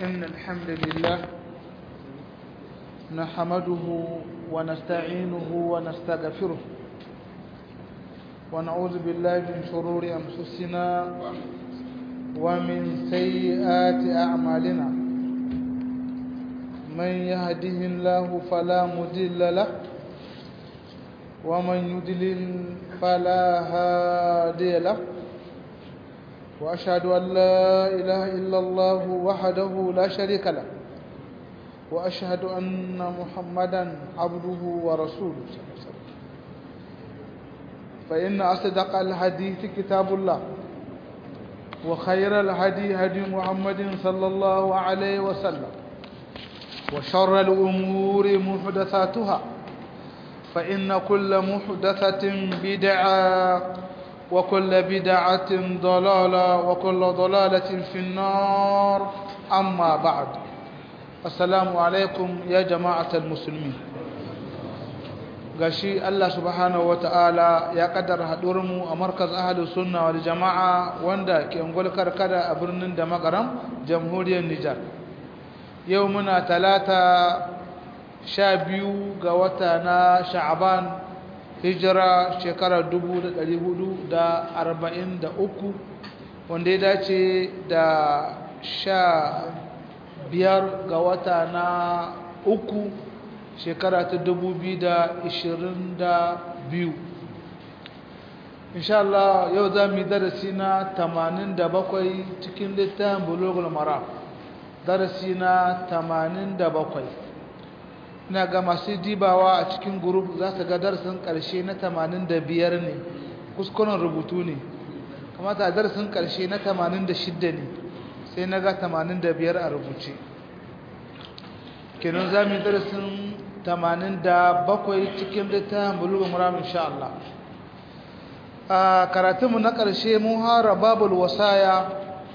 إن الحمد لله نحمده ونستعينه ونستغفره ونعوذ بالله من شرور أنفسنا ومن سيئات أعمالنا من يهده الله فلا مضل له ومن يضلل فلا هادي له وأشهد أن لا إله إلا الله وحده لا شريك له وأشهد أن محمدا عبده ورسوله صلى الله عليه وسلم فإن أصدق الحديث كتاب الله وخير الهدي هدي محمد صلى الله عليه وسلم وشر الأمور محدثاتها فإن كل محدثة بدعة وكل بدعة ضلالة وكل ضلالة في النار أما بعد السلام عليكم يا جماعة المسلمين gashi Allah subhanahu wata'ala ya kaddara haɗuwarmu a markaz ahalus sunna wal jama'a wanda ke ungul karkada a birnin da makaram jamhuriyar Nijar yau muna talata sha biyu ga wata na sha'aban hijira shekarar uku, wanda ya dace da sha biyar ga wata na uku shekara ta biyu. insha Allah yau za mu yi darasi na bakwai cikin littafin bulogul mara darasi na bakwai. ina ga masu dibawa a cikin group za su ga darasin ƙarshe na 85 ne kuskuren rubutu ne kamata darasin ƙarshe na 86 ne sai na ga 85 a rubuce kenan za mu yi darasin 87 cikin littafin bulugun muram insha Allah a karatunmu na ƙarshe mun hara babul wasaya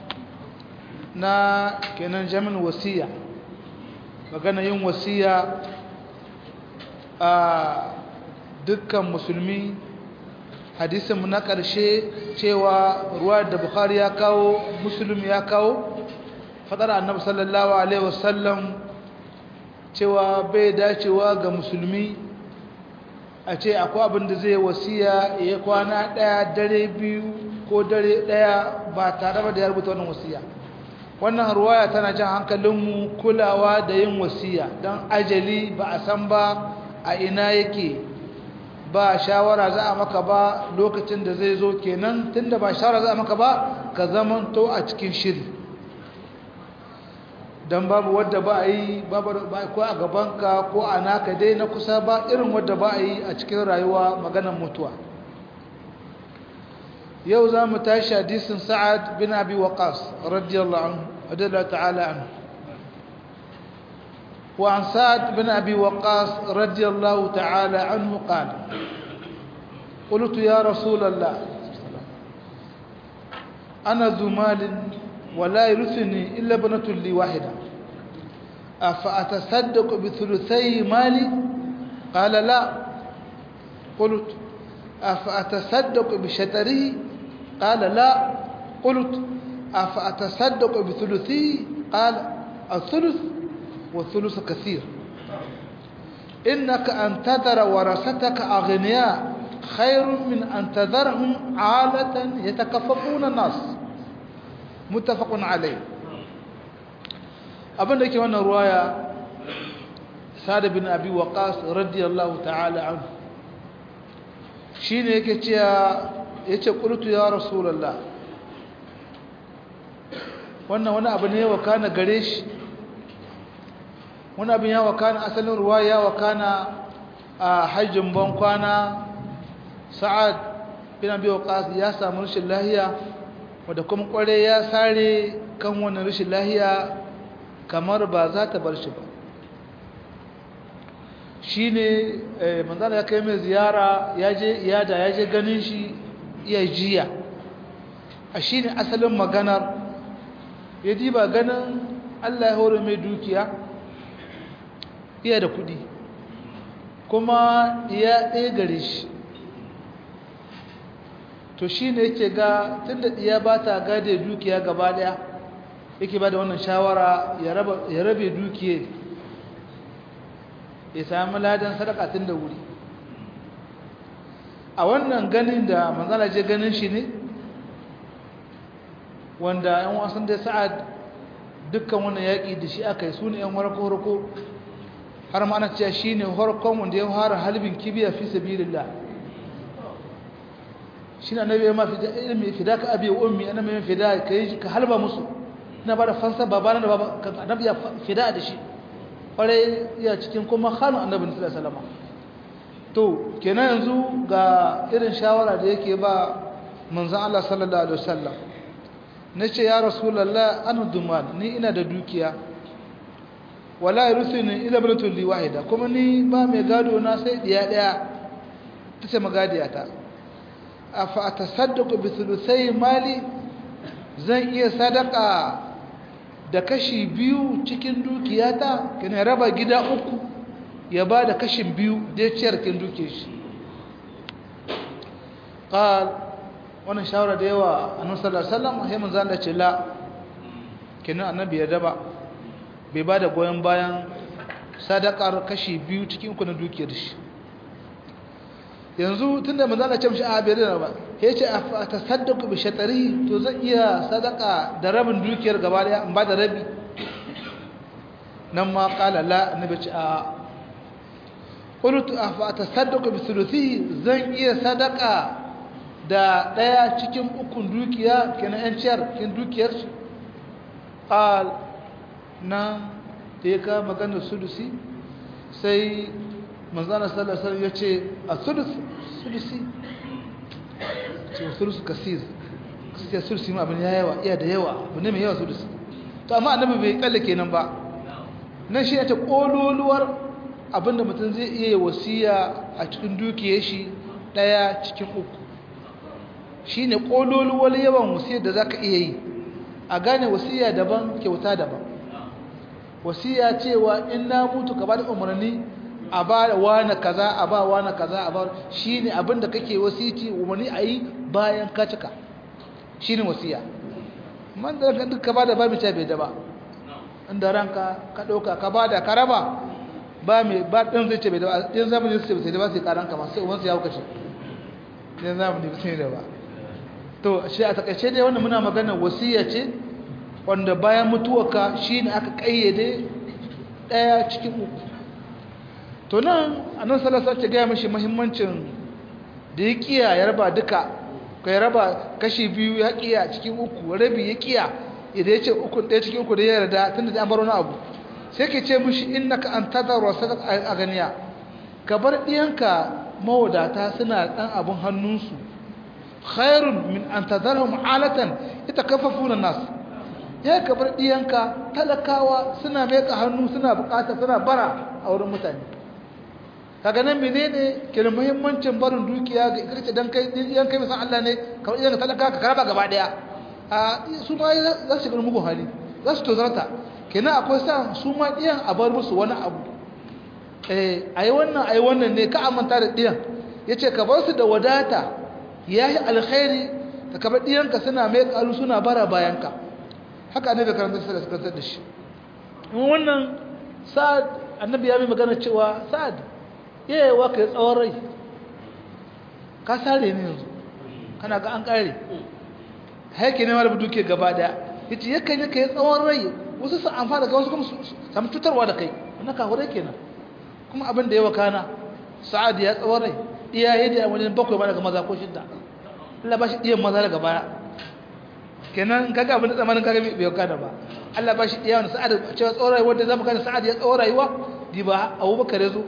na kenan jamin wasiya magana yin wasiya a dukkan musulmi hadisinmu na ƙarshe cewa ruwa da bukhari ya kawo musulmi ya kawo fadar annabi sallallahu alaihi wasallam cewa bai dacewa ga musulmi a ce akwai abin da zai wasiya ya kwana ɗaya dare biyu ko dare ɗaya ba tare da ya rubuta wannan wasiya wannan ruwaya tana jan hankalinmu kulawa da yin wasiya don ajali ba a san ba a ina yake ba shawara za a maka ba lokacin da zai zo kenan tunda ba shawara za a maka ba ka zamanto a cikin shiri don babu wadda ba a yi ko a gabanka ko a naka dai na kusa ba irin wadda ba a yi a cikin rayuwa maganan mutuwa yau za mu tashi hadisin sa'ad bin abi waqas radiyallahu anhu radiyallahu ta'ala anhu وعن سعد بن أبي وقاص رضي الله تعالى عنه قال قلت يا رسول الله أنا ذو مال ولا يرثني إلا بنة لي واحدة أفأتصدق بثلثي مالي قال لا قلت أفأتصدق بشتره قال لا قلت أفأتصدق بثلثي قال الثلث والثلث كثير إنك أن تذر ورثتك أغنياء خير من أن تذرهم عالة يتكففون الناس متفق عليه abin da ke wannan ruwaya sa'ad bin abi waqas radiyallahu ta'ala anhu shine yake cewa yace qultu ya rasulullah wannan wani abu ne wa kana gare shi wani abin ya wakana asalin ruwa ya wakana a hajjin ban kwana sa'ad bin abi waqas ya samu rashin lahiya wanda kuma kware ya sare kan wannan rashin lahiya kamar ba za ta bar shi ba shine manzana ya kai mai ziyara ya je iyada ya je ganin shi iya jiya a shine asalin maganar ya ji ba ganin Allah ya hore mai dukiya iya da kudi kuma ya ɗaya gare shi to shi ne yake ga tun da ɗiya ba ta gade dukiya gaba ɗaya yake ba da wannan shawara ya rabe dukiye ya sami ladan sadaka tun da wuri a wannan ganin da manzala je ganin shi ne wanda yan wasan da sa'ad dukkan wannan yaƙi da shi aka yi su ne yan harko-harko har ma ana cewa shi ne harkon wanda ya fara halibin kibiya fi sabilillah shi na nabi ma ilmi fida ka abi ummi ana mai fida ka yi ka halba musu ina ba da fansa babana da baba annabi ya fida da shi kwarai ya cikin kuma hannun annabi sallallahu alaihi wasallam to kenan yanzu ga irin shawara da yake ba manzon Allah sallallahu alaihi wasallam nace ya rasulullah an duman ni ina da dukiya wala yurthini ila ibnatul li wahida kuma ni ba mai gado na sai diya daya tace magadiya ta afa atasaddaqu bi thuluthai mali zan iya sadaka da kashi biyu cikin dukiyata kana raba gida uku ya ba da kashin biyu da ya ciyar kin duke shi qal wannan shawara da yawa annabi sallallahu alaihi wasallam sai manzo Allah ce la kenan annabi ya daba bai ba da goyen bayan sadakar kashi biyu cikin uku na dukiyar shi yanzu tunda manzo Allah ce mishi a bai da ba ya ce a tasaddaqu bi shatari to zan iya sadaka da rabin dukiyar gaba daya in ba da rabi nan ma qala la annabi ce a qultu afa tasaddaqu bi thuluthihi zan iya sadaka da daya cikin ukun dukiya kenan yan ciyar kin dukiyar shi qal na da ya ka maganar sulusi sai manzana sallallahu alaihi wasallam yace a sulus sulusi ce sulusu kasir kasir sulusi ma abin yawa iya da yawa abu ne mai yawa sulusi to amma annabi bai kalle kenan ba nan shi ta kololuwar abinda mutum zai iya wasiya a cikin dukiyar shi daya cikin uku shine kololuwar yawan wasiyar da zaka iya yi a gane wasiya daban kyauta daban wasiya cewa in na mutu ka bada umarni a ba wani kaza a ba wani kaza a ba shi ne abinda kake wasiti umarni a yi bayan ka cika shi ne wasiya man da duk ka ba da ba mai ce bai da ba inda ranka ka ɗauka ka ba da ka raba ba mai ba ɗin zai ce bai da ba ɗin zamani su ce bai da ba sai karanka ma sai umarsu ya hauka ce ɗin zamani sai da ba to shi a takaice dai wannan muna magana wasiya ce wanda bayan mutuwarka shi ne aka ƙayyade ɗaya cikin uku to nan annan salasa ce gaya mashi mahimmancin da ya kiya ya raba duka ka ya raba kashi biyu ya kiya cikin uku rabi ya kiya idan ya ce uku ɗaya cikin uku da ya yarda tun da an bar wani abu sai ka ce mashi in naka an tazar wasu a ganiya ka bar ɗiyanka mawadata suna ɗan abin hannunsu khairun min an tazarhum alatan ita kafafu na nasu ya ka bar ɗiyanka talakawa suna meka hannu suna bukata suna bara a wurin mutane kaga nan menene ke da muhimmancin barin dukiya ga kirce dan kai yan kai misan Allah ne kamar idan ka talaka ka karaba gaba daya a su ma za su shiga mugun hali za su tozarta kenan akwai sa su ma diyan a bar musu wani abu eh ayi wannan ayi wannan ne ka amanta da diyan yace ka bar su da wadata yayi alkhairi ka kabar diyanka suna mai kalu suna bara bayanka haka ne da karanta sai suka da shi wannan sa'ad annabi ya mai magana cewa sa'ad yayewa ka yi tsawon rai ka sare ne yanzu kana ga an kare haike ne mara duke gaba daya yace yakan yi ka yi tsawon rai wasu su amfana ga wasu kuma samu cutarwa da kai wannan ka hore kenan kuma abin da ya wakana sa'ad ya tsawon rai iyaye da wajen bakwai ma daga maza ko shidda Allah ba shi iyan maza daga baya kenan kaga abin da tsamanin kaga bai wakana ba Allah ba shi iyan sa'ad cewa tsawon rai wanda zamu kana sa'ad ya tsawon rayuwa di ba Abubakar ya zo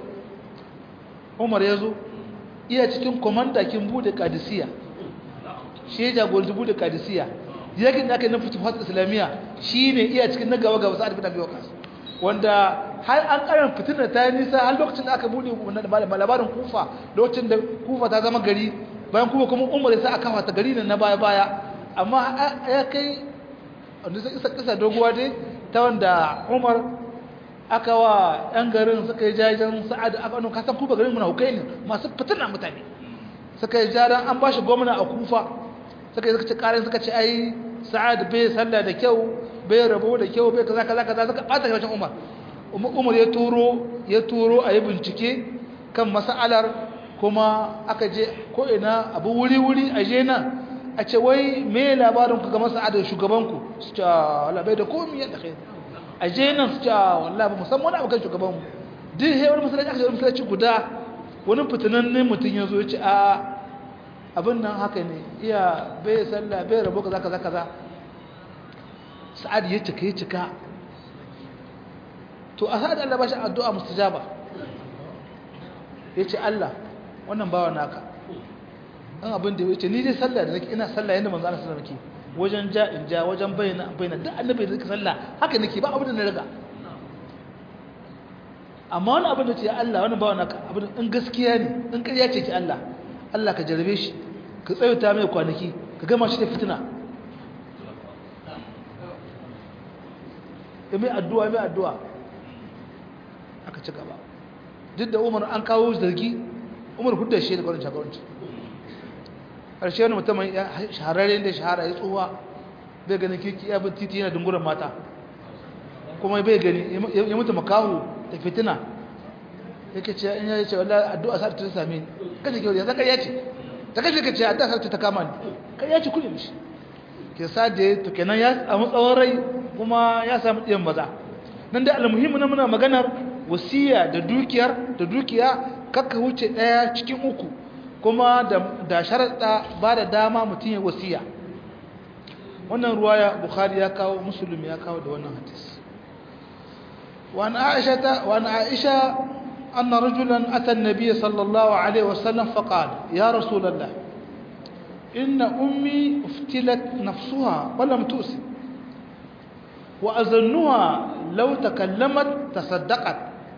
umar ya zo iya cikin komandakin bude kadisiya shi ya jagoranci bude kadisiya yakin da aka yi na fituhat islamiyya shi ne iya cikin na gaba gaba sa'ad bin abi waqas wanda har an karan fitina ta yi nisa har lokacin da aka bude labarin kufa lokacin da kufa ta zama gari bayan kufa kuma umar ya sa aka fata gari ne na baya baya amma ya kai wanda sai isa kisa doguwa dai ta wanda umar aka wa ɗan garin suka yi jajen sa'ad aka wani kasan kufa garin muna hukai ne masu fitina mutane suka yi jajen an ba shi gwamna a kufa suka yi suka ce ƙarin suka ce ai sa'ad bai sallah da kyau bai rabo da kyau bai kaza kaza kaza suka bata rashin umar umar ya turo ya turo a yi bincike kan mas'alar kuma aka je ko ina abu wuri wuri a je nan a ce wai me labarin ku ga mas'alar shugabanku su ce wallahi bai da komai yadda kai a je nan su ce wallahi ba musamman abu kan shugabanmu duk hewar masallaci aka je masallaci guda wani fitinannen mutum ya zo ya ce a abin nan haka ne iya bai sallah bai rabo kaza kaza kaza sa'ad ya cika ya cika to a sa'ad Allah ba shi addu'a mustajaba ya ce Allah wannan bawa naka an abin da ya ce ni dai sallah da nake ina sallah yadda manzo Allah sallallahu alaihi wasallam wajen ja in ja wajen bayyana bayyana duk annabi da sallah haka nake ba abin da na riga amma wani abin da ce Allah wani bawa naka abin in gaskiya ne in ƙarya ce ki Allah Allah ka jarabe shi ka tsayuta mai kwanaki ka gama shi da fitina ya mai addu'a mai addu'a aka ci gaba duk da umar an kawo zargi umar hudda shi da kwarin shagaranci ƙarshe wani mutum shahararren da shahara ya tsohuwa bai ganin kirki ya bin titi yana dunguran mata kuma bai gani ya mutu makahu da fitina yake ce in yace wallahi addu'a sa ta same ni kaje ke ya zakar yace ta kaje kace addu'a sa ta kama ni kai yace kullu mishi ke sade to kenan ya samu tsawon rai kuma ya samu diyan maza nan da almuhimmi na muna maganar wasiya da dukiyar da dukiya kakka wuce daya cikin uku kuma da da sharada ba da dama mutun ya wasiya wannan ruwaya bukhari ya kawo muslim ya kawo da wannan hadisi وعن عائشة وعن عائشة أن رجلا أتى النبي صلى الله عليه وسلم فقال يا رسول الله إن أمي افتلت نفسها ولم تؤسي وأظنها لو تكلمت تصدقت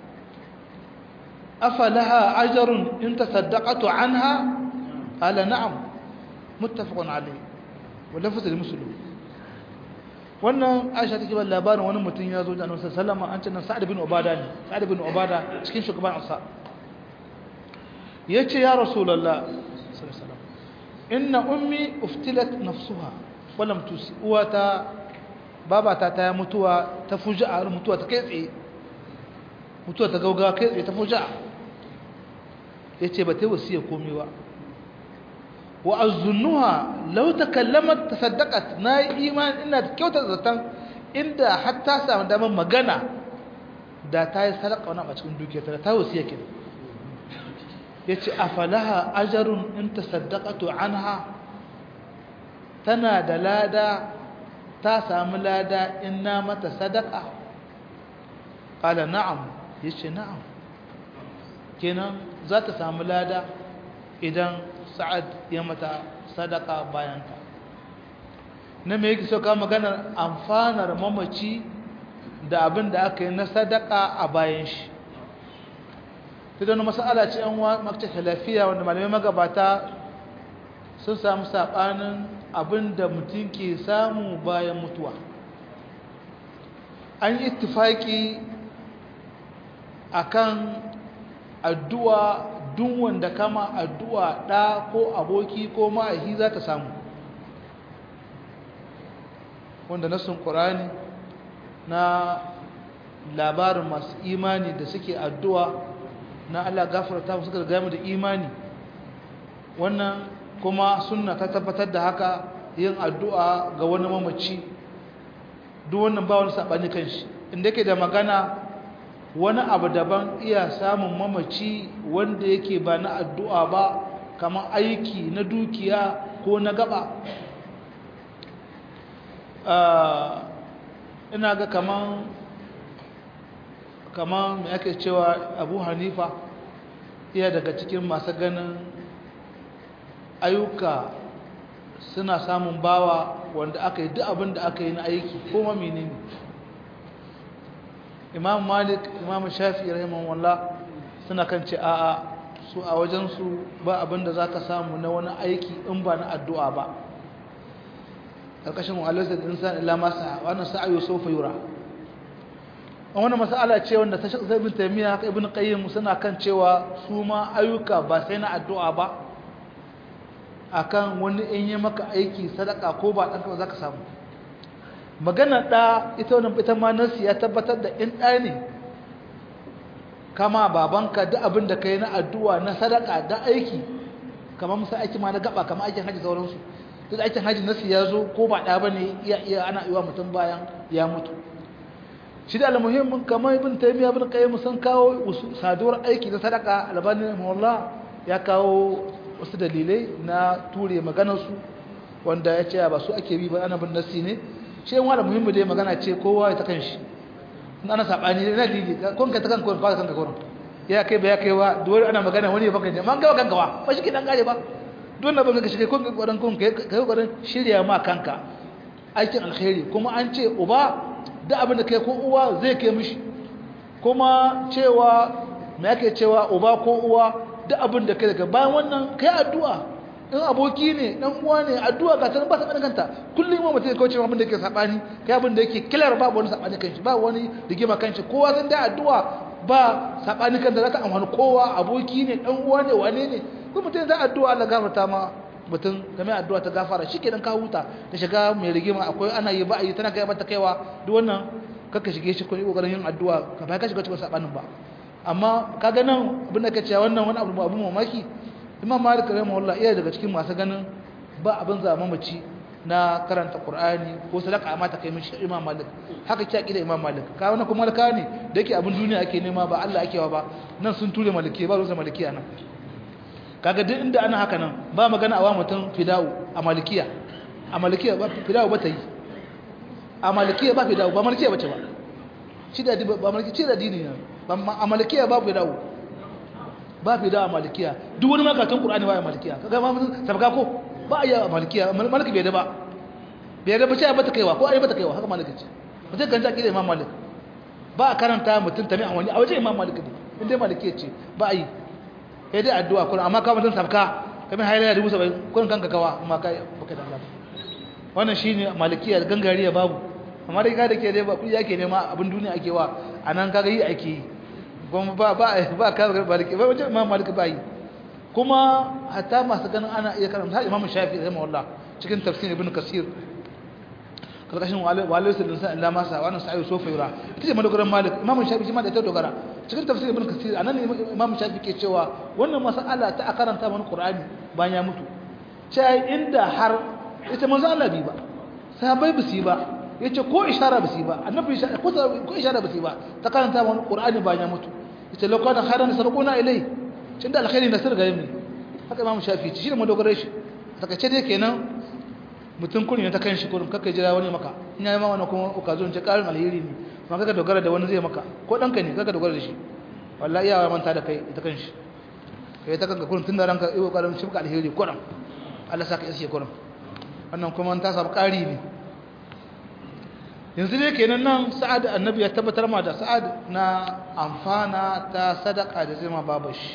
أفلها أجر إن تصدقت عنها قال نعم متفق عليه ولفظ المسلم wannan aisha take ba labarin wani mutum ya zo da annabi sallallahu alaihi wasallam an ce sa'ad bin ubada ne sa'ad bin ubada cikin shugaban ansa yace ya rasulullah sallallahu alaihi wasallam inna ummi uftilat nafsuha wa lam tusi uwata babata ta mutuwa ta fuja'a mutuwa ta kai tsaye mutuwa ta gauga kai tsaye ta fuja'a yace ba ta wasiya komai ba wa azunnuha law takallamat tasaddaqat na iman ina kyauta zatan inda hatta samu daman magana da ta yi sadaka wani a cikin dukiyarta ta wasiya kin yace afalaha ajrun in tasaddaqatu anha tana da lada ta samu lada in na mata sadaka qala na'am yace na'am kenan za ta samu lada idan sa'ad ya mata sadaka bayanta na me yake sauka maganar amfanar mamaci da abin da aka yi na sadaka a bayan shi ta don masala ce yan makta lafiya wanda malamai magabata sun samu saɓanin abin da mutum ke samu bayan mutuwa an yi ittifaki akan addu'a duk wanda kama addu'a ɗa ko aboki ko ma'ahi za ta samu wanda nasun ƙorani na labarin masu imani da suke addu'a na Allah gafarta musu da gami da imani wannan kuma sunna ta tabbatar da haka yin addu'a ga wani mamaci duk wannan ba wani saɓani kan shi inda yake da magana wani abu daban iya samun mamaci wanda yake ba na addu'a ba kamar aiki na dukiya ko na gaba ina ga kaman kaman mai ake cewa abu hanifa iya daga cikin masu ganin ayyuka suna samun bawa wanda aka yi duk abin da aka yi na aiki ko mamini ne imam malik imam shafi rahimahullah suna kan ce a'a su a wajensu ba abinda za ka samu na wani aiki in ba na addu'a ba ƙarƙashin mu'allarsa da insan ila masa wannan sa'ayo sofa yura wannan mas'ala ce wanda ta shaka ibn taymiya haka ibn qayyim suna kan cewa su ma ayyuka ba sai na addu'a ba akan wani in yi maka aiki sadaka ko ba ɗanka ba za ka samu magana da ita wannan ita ma nasi ya tabbatar da in ɗa ne kama babanka duk abin da kai na addu'a na sadaka da aiki kamar musa aiki ma na gaba kamar aikin haji sauransu duk aikin haji nasi ya zo ko ba ɗa bane iya iya ana iwa mutum bayan ya mutu shi da almuhimmin kamar ibn taymiya ibn qayyim sun kawo saduwar aiki na sadaka albani rahimahullah ya kawo wasu dalilai na ture maganar su wanda ya ce ba su ake bi ba ana bin nasi ne shi yan wala muhimmi dai magana ce kowa ya ta kanshi in ana sabani na dalili kun ka ta kanka kun ka kanka kun ya kai ba ya kai wa dole ana magana wani ya baka ne man ga kanka wa ba shi kidan gare ba don na banga shi kai kun kokarin kun kai kokarin shirya ma kanka aikin alkhairi kuma an ce uba da abin da kai ko uwa zai kai mishi kuma cewa me yake cewa uba ko uwa da abin da kai daga bayan wannan kai addu'a in aboki ne dan uwa ne addu'a ga tan ba sa kanta kullum ma mutum ya kauce abin da yake sabani kai abin da yake kilar babu wani sabani kanshi ba wani rigima kanshi kowa zan da addu'a ba sabani kanta za ta amfani kowa aboki ne dan uwa ne wane ne ko mutum zai addu'a Allah gafarta ma mutum game addu'a ta gafara shikenan ka huta da shiga mai rigima akwai ana yi ba a yi tana kai mata kaiwa duk wannan kaka shige shi ko kokarin yin addu'a ka ba ka shiga cikin sabanin ba amma kaga nan abin da kace wannan wani abu abu mamaki Imam Malik rahimahullah iya daga cikin masu ganin ba abin zama mace na karanta Qur'ani ko sadaka amma ta kai mishi Imam Malik haka ki akida Imam Malik ka wannan kuma malaka ne da yake abin duniya ake nema ba Allah ake wa ba nan sun ture maliki ba rusa maliki anan kaga duk inda ana haka nan ba magana a wa mutum fida'u a malikiya a malikiya ba fida'u ba ta yi a malikiya ba fida'u ba malikiya ba ce ba shi da ba malikiya ce da dini ne a malikiya ba fida'u ba fida'u a malikiya duk wani makatun qur'ani ba a malikiya kaga ma mun sabga ko ba a yi a malikiya maliki bai da ba bai da ba ce ba ta kaiwa ko ai ba ta kaiwa haka maliki ce mutum kan zaki da imam malik ba a karanta mutum tami a wani a wajen imam malik ne inda malikiya ce ba a yi sai dai addu'a kullum amma ka mutun sabka kamar hayar da rubuta bai kullum kanka kawa amma kai baka da Allah wannan shine malikiya gangariya babu amma dai ka dake dai ba kudi yake nema abin duniya ake wa anan kaga yi ake yi kuma ba ba ba ka maliki ba wajen imam maliki bai kuma hatta masu ganin ana iya karanta har imam shafi rahimahullah cikin tafsir ibn kasir karkashin walil sirrin sa Allah masa wannan sa'i sofa yura ita ce madogaran malik imam shafi shi ma da ta dogara cikin tafsir ibn kasir anan ne imam shafi ke cewa wannan mas'ala ta a karanta mana qur'ani bayan ya mutu sai inda har ita manzo Allah bi ba sahabbai bisi ba yace ko ishara bisi ba annabi ko ko ishara bisi ba ta karanta mana qur'ani bayan ya mutu yace lokacin khairan sarquna ilai tunda alkhairi na sirga yimi haka imam shafi shi ne madogaran shi takaice dai kenan mutum kurin ta kan shi kurin kakka jira wani maka in yayi ma wani kuma okazo ce karin alheri ne ma kaka dogara da wani zai maka ko danka ne kaka dogara da shi wallahi iyawa manta da kai ita kan shi kai ta kanka kurin tunda ranka iyo karin shi alheri kurin Allah saka iske kurin wannan kuma ta samu kari ne yanzu ne kenan nan sa'ad annabi ya tabbatar ma da sa'ad na amfana ta sadaka da zai ma babashi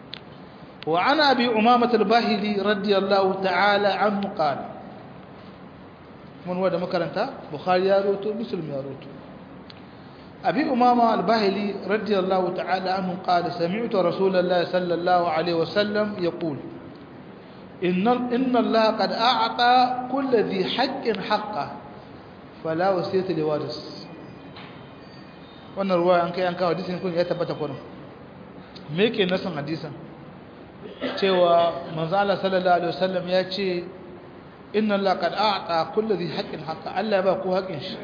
وعن أبي أمامة الباهلي رضي الله تعالى عنه قال من هو ده مكرنتا بخاري يا روتو مسلم يا روتو أبي أمامة الباهلي رضي الله تعالى عنه قال سمعت رسول الله صلى الله عليه وسلم يقول إن, إن الله قد أعطى كل ذي حق حقه فلا وصية لوارث wannan ruwa an kai an kawo hadisin kun ya tabbata kun me yake nasan hadisin cewa manzo Allah sallallahu alaihi wasallam ya ce inna Allah qad a'ta kulli dhi haqqin haqqa Allah ya ba ku haƙin shi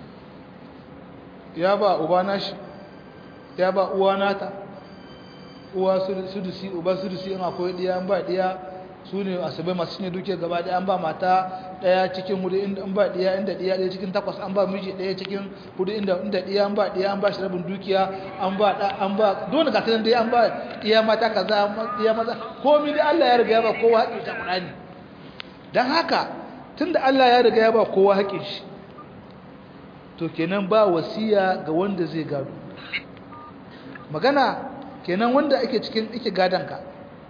ya ba ubana shi ya ba uwana ta uwa sudusi uba sudusi in akwai diya an ba diya su ne asabai masu cinye duke gaba ɗaya an ba mata ɗaya cikin hudu inda an ba diya inda diya ɗaya cikin takwas an ba miji ɗaya cikin hudu inda inda diya an ba diya an ba shi rabin dukiya an ba ɗa an ba dole ga sanan dai an ba diya mata kaza diya maza komai dai Allah ya riga ya ba kowa haƙƙin ta Qur'ani dan haka tunda Allah ya riga ya ba kowa haƙƙin shi to kenan ba wasiya ga wanda zai gado magana kenan wanda ake cikin ake gadanka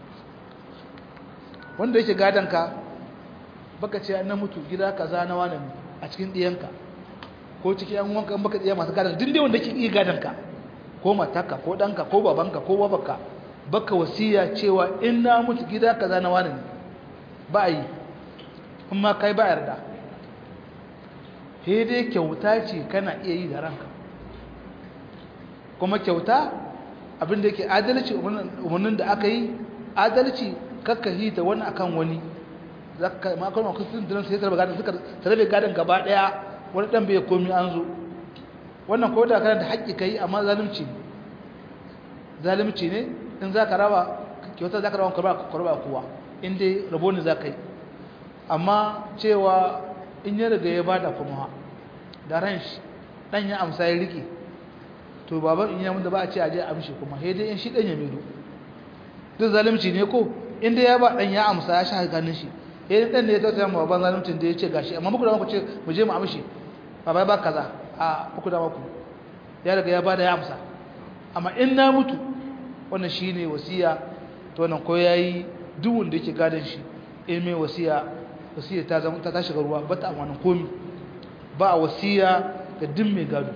wanda yake gadanka baka ce na mutu gida kaza na wani a cikin diyanka ko cikin yan wanka baka diya masu gadanka din dai wanda yake iya gadanka ko mataka ko danka ko babanka ko babanka baka wasiya cewa in na mutu gida kaza na wani ba yi amma kai ba yarda sai dai kyauta ce kana iya yi da ranka kuma kyauta abinda yake adalci umarnin da aka yi adalci kakka yi da wani akan wani zaka makon makon sun dinan sai tarbe gadon suka tarbe gadon gaba daya wani dan bai komi an zo wannan ko da kana da haƙƙi kai amma zalunci ne zalunci ne in zaka raba kyauta zaka raba kurba kurba kowa in dai rabo ne zaka yi amma cewa in ya riga ya bada kuma da ran shi dan ya amsa ya rike to baban in ya mun da ba a ce a je a amshi kuma sai dai in shi dan ya medo duk zalunci ne ko in dai ya ba dan ya amsa ya sha ganin shi eh dan ne ya tausaya ma baban zaluncin da ya ce gashi amma muku da muku ce mu je mu amshi baba ba kaza a muku da muku ya riga ya bada ya amsa amma in na mutu wannan shine wasiya to wannan ko yayi duk wanda yake gadan shi in mai wasiya wasiya ta zama ta shiga ruwa ba ta amfanin komi ba a wasiya ga duk mai gado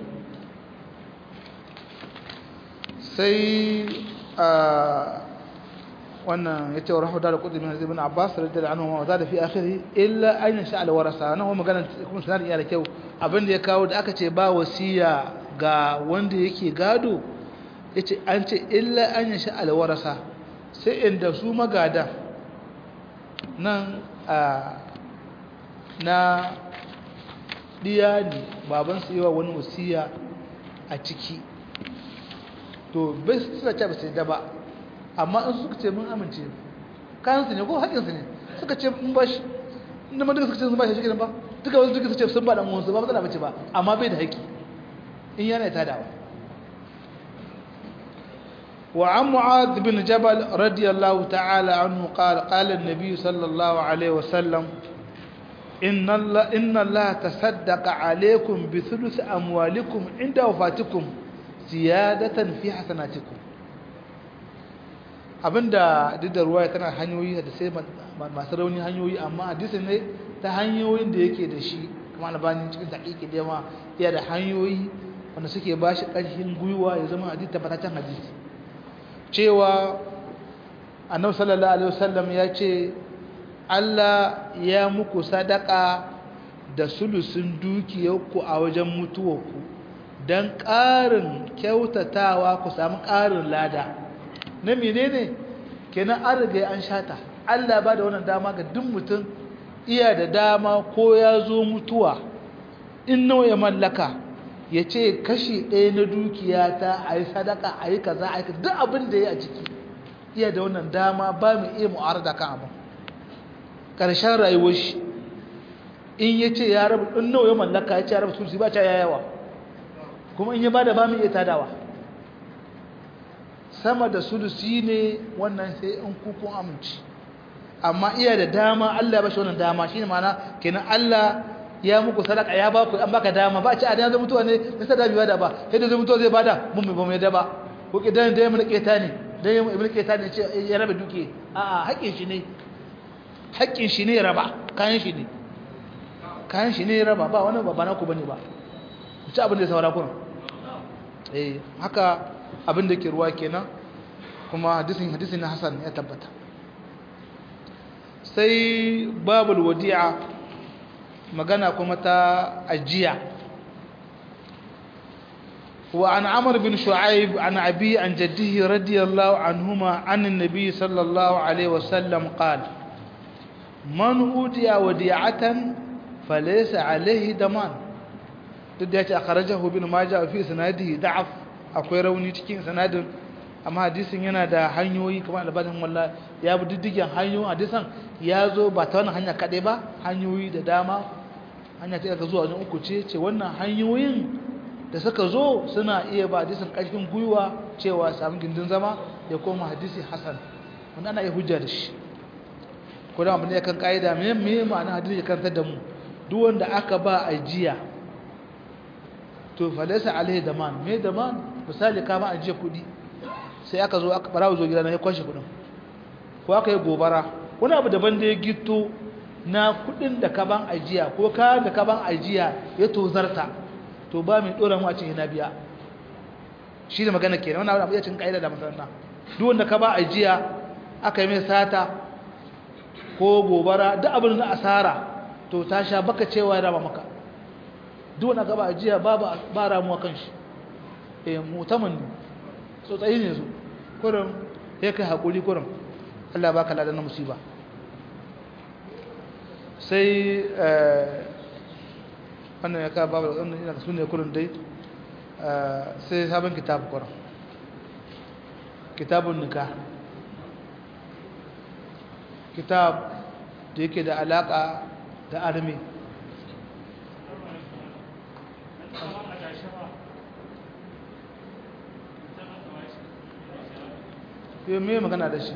sai a wannan yace wa rahu da qudri min ibn abbas radiyallahu anhu wa zada fi akhirih illa an yasha al warasa nan kuma magana kuma sanar iya da kyau abinda ya kawo da aka ce ba wasiya ga wanda yake gado yace an ce illa an yasha al warasa sai inda su magada nan a na diya ne baban su yawa wani wasiya a ciki to bai su ce ba sai da ba amma in suka ce mun amince kayansu ne ko haƙinsu ne suka ce mun bashi inda duka suka ce sun bashi shi ba duka wasu duka suka ce sun ba dan uwansu ba matsala bace ba amma bai da haƙi in yana ta dawa wa an mu'adh bin jabal radiyallahu ta'ala anhu qala qala an-nabi sallallahu alaihi wa sallam inna Allah inna Allah tasaddaqa alaykum bi thuluth amwalikum inda wafatikum ziyadatan fi hasanatikum abinda duk da ruwa tana hanyoyi da sai masu rauni hanyoyi amma hadisin ne ta hanyoyin da yake da shi kuma albanin cikin taƙiƙi da yawa iya da hanyoyi wanda suke ba shi ƙarfin gwiwa ya zama hadisi tabbataccen hadisi cewa annabi sallallahu alaihi wasallam ya ce Allah ya muku sadaka da sulusun dukiyarku a wajen mutuwarku don ƙarin kyautatawa ku samu ƙarin lada na menene kenan an riga an shata Allah ba da wannan dama ga duk mutum iya da dama ko ya zo mutuwa in nawa ya mallaka ya ce kashi ɗaya na dukiya ta a yi sadaka a yi kaza a yi duk abin da ya a ciki iya da wannan dama ba mu iya mu'arada kan abin ƙarshen rayuwar shi in ya ce ya rabu in nawa ya mallaka ya ce ya rabu sulsi ba ta yayawa kuma in ya ba da ba mu iya tadawa sama da sulusi ne wannan sai in kukun aminci amma iya da dama Allah ya bashi wannan dama shine ma'ana kenan Allah ya muku sadaka ya baku an baka dama ba a ce a dan mutuwa ne da sada biwa da ba sai da mutuwa zai bada mun ba mai da ba ko kidan da ya mun keta ne dan ibn keta ne ce ya raba duke a a haƙin shi ne haƙin shi ne raba kayan shi ne kayan shi ne raba ba wani ba na ku bane ba ku ci abin da ya saura kun eh haka abin da ke ruwa kenan kuma hadisin hadisin na Hassan ya tabbata sai babul wadi'a magana kuma ta ajiya wa an amr bin shu'aib an abi an jaddihi radiyallahu anhuma an annabi sallallahu alaihi wasallam qala man udiya wadi'atan falaysa alaihi daman duk da yace akhrajahu bin majah fi sanadihi da'af akwai rauni cikin sanadin amma hadisin yana da hanyoyi kamar albanin walla ya bi diddigen hanyoyin hadisan ya zo ba ta wannan hanya kaɗai ba hanyoyi da dama hanya ta daga zuwa wajen uku ce ce wannan hanyoyin da suka zo suna iya ba hadisin ƙarfin gwiwa cewa samun gindin zama ya koma hadisi hasan wanda ana iya hujja da shi ko da abin da ya kan ƙa'ida me me ma'ana hadisi ya kantar da mu duk wanda aka ba ajiya to falasa alaihi daman me daman misali ka ba ajiya kuɗi sai aka zo aka barawo zo gidana ya kwashe kudin ko aka yi gobara wani abu daban da ya gito na kudin da kaban ajiya ko kayan da kaban ajiya ya tozarta to ba mai dora mu a cikin na biya shi da magana kenan wannan abu ya cin kaida da masarna duk wanda ka ba ajiya aka yi mai sata ko gobara duk abin da asara to ta sha baka cewa ya raba maka duk wani gaba ajiya babu ba ramuwa kan shi eh mutaman ne tsotsayi ne su kurin ya kai haƙuri kurin Allah ba ka ladan musiba sai wannan ya kawo babu wannan ina su ne kurin dai sai sabon kitabu kurin kitabun nika kitab da yake da alaƙa da armi yau mai magana da shi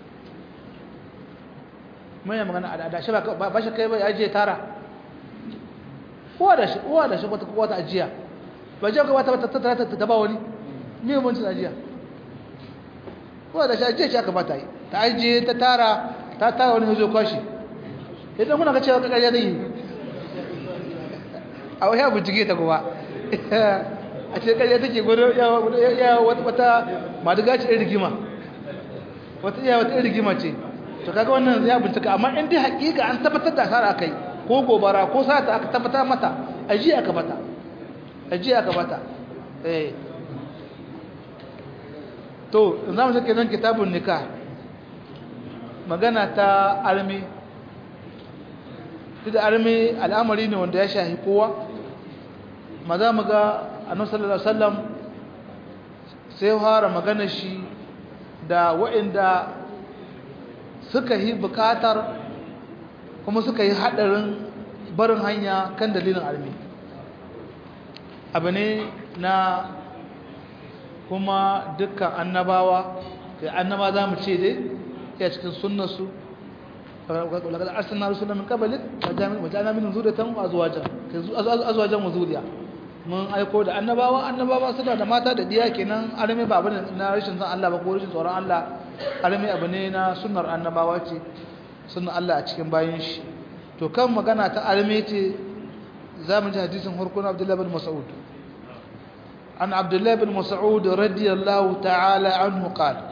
mai magana da shi ba shi kai bai ajiye tara uwa da shi uwa da shi wata wata ajiya ba jiya ka wata ta ta ba wani mai muncin ajiya uwa da shi ajiya shi aka bata yi ta ajiye ta tara ta tara wani zo kwashi idan kuna ka cewa ka ƙarya zai yi a wani abu jige ta kuma a ce ƙarya take gudu ya wata madiga ce rigima wata iya wata rigima ce to kaga wannan ya bincika amma in dai hakika an tabbatar da asara akai ko gobara ko sata aka tabbatar mata aji aka bata aji aka bata eh to zamu sake nan kitabun nikah magana ta armi da armi al'amari ne wanda ya shahi kowa maza mu ga annabi sallallahu alaihi wasallam sai fara magana shi da waɗanda suka yi bukatar kuma suka yi haɗarin barin hanya kan dalilin armi abu ne na kuma dukkan annabawa kai annaba za mu ce dai ya cikin sunnarsu ولقد أرسلنا رسولا من قبلك وجعلنا منهم ذرية وأزواجا أزواجا وذرية mun aiko da annabawa annabawa suna da mata da diya kenan alimi ba abin na rashin san Allah ba ko rashin tsoron Allah alimi abu ne na sunnar annabawa ce sunnar Allah a cikin bayan shi to kan magana ta alimi ce za mu ji hadisin hurkun Abdullah bin Mas'ud an Abdullah bin Mas'ud radiyallahu ta'ala anhu qala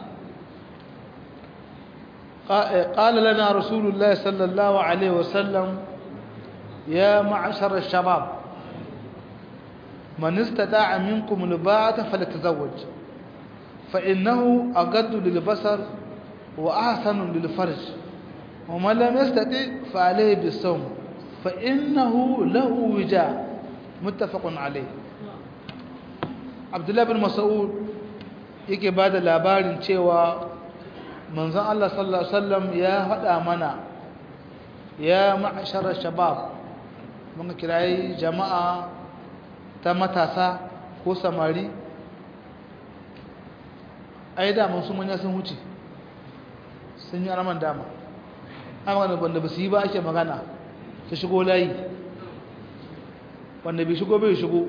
قال لنا رسول الله صلى الله عليه وسلم يا معشر الشباب من استطاع منكم الباعة فليتزوج فإنه أقد للبصر وأحسن للفرج ومن لم يستطع فعليه بالصوم فإنه له وجاء متفق عليه عبد الله بن مسعود yake ba da labarin cewa manzon Allah sallallahu Alaihi wasallam ya faɗa mana ya ma'asharar shabab mun kirayi jama'a ta matasa ko samari ai daman su manya sun wuce sun yi araman dama amma wanda ba su yi ba ake magana su shigo layi wanda bai shigo bai shigo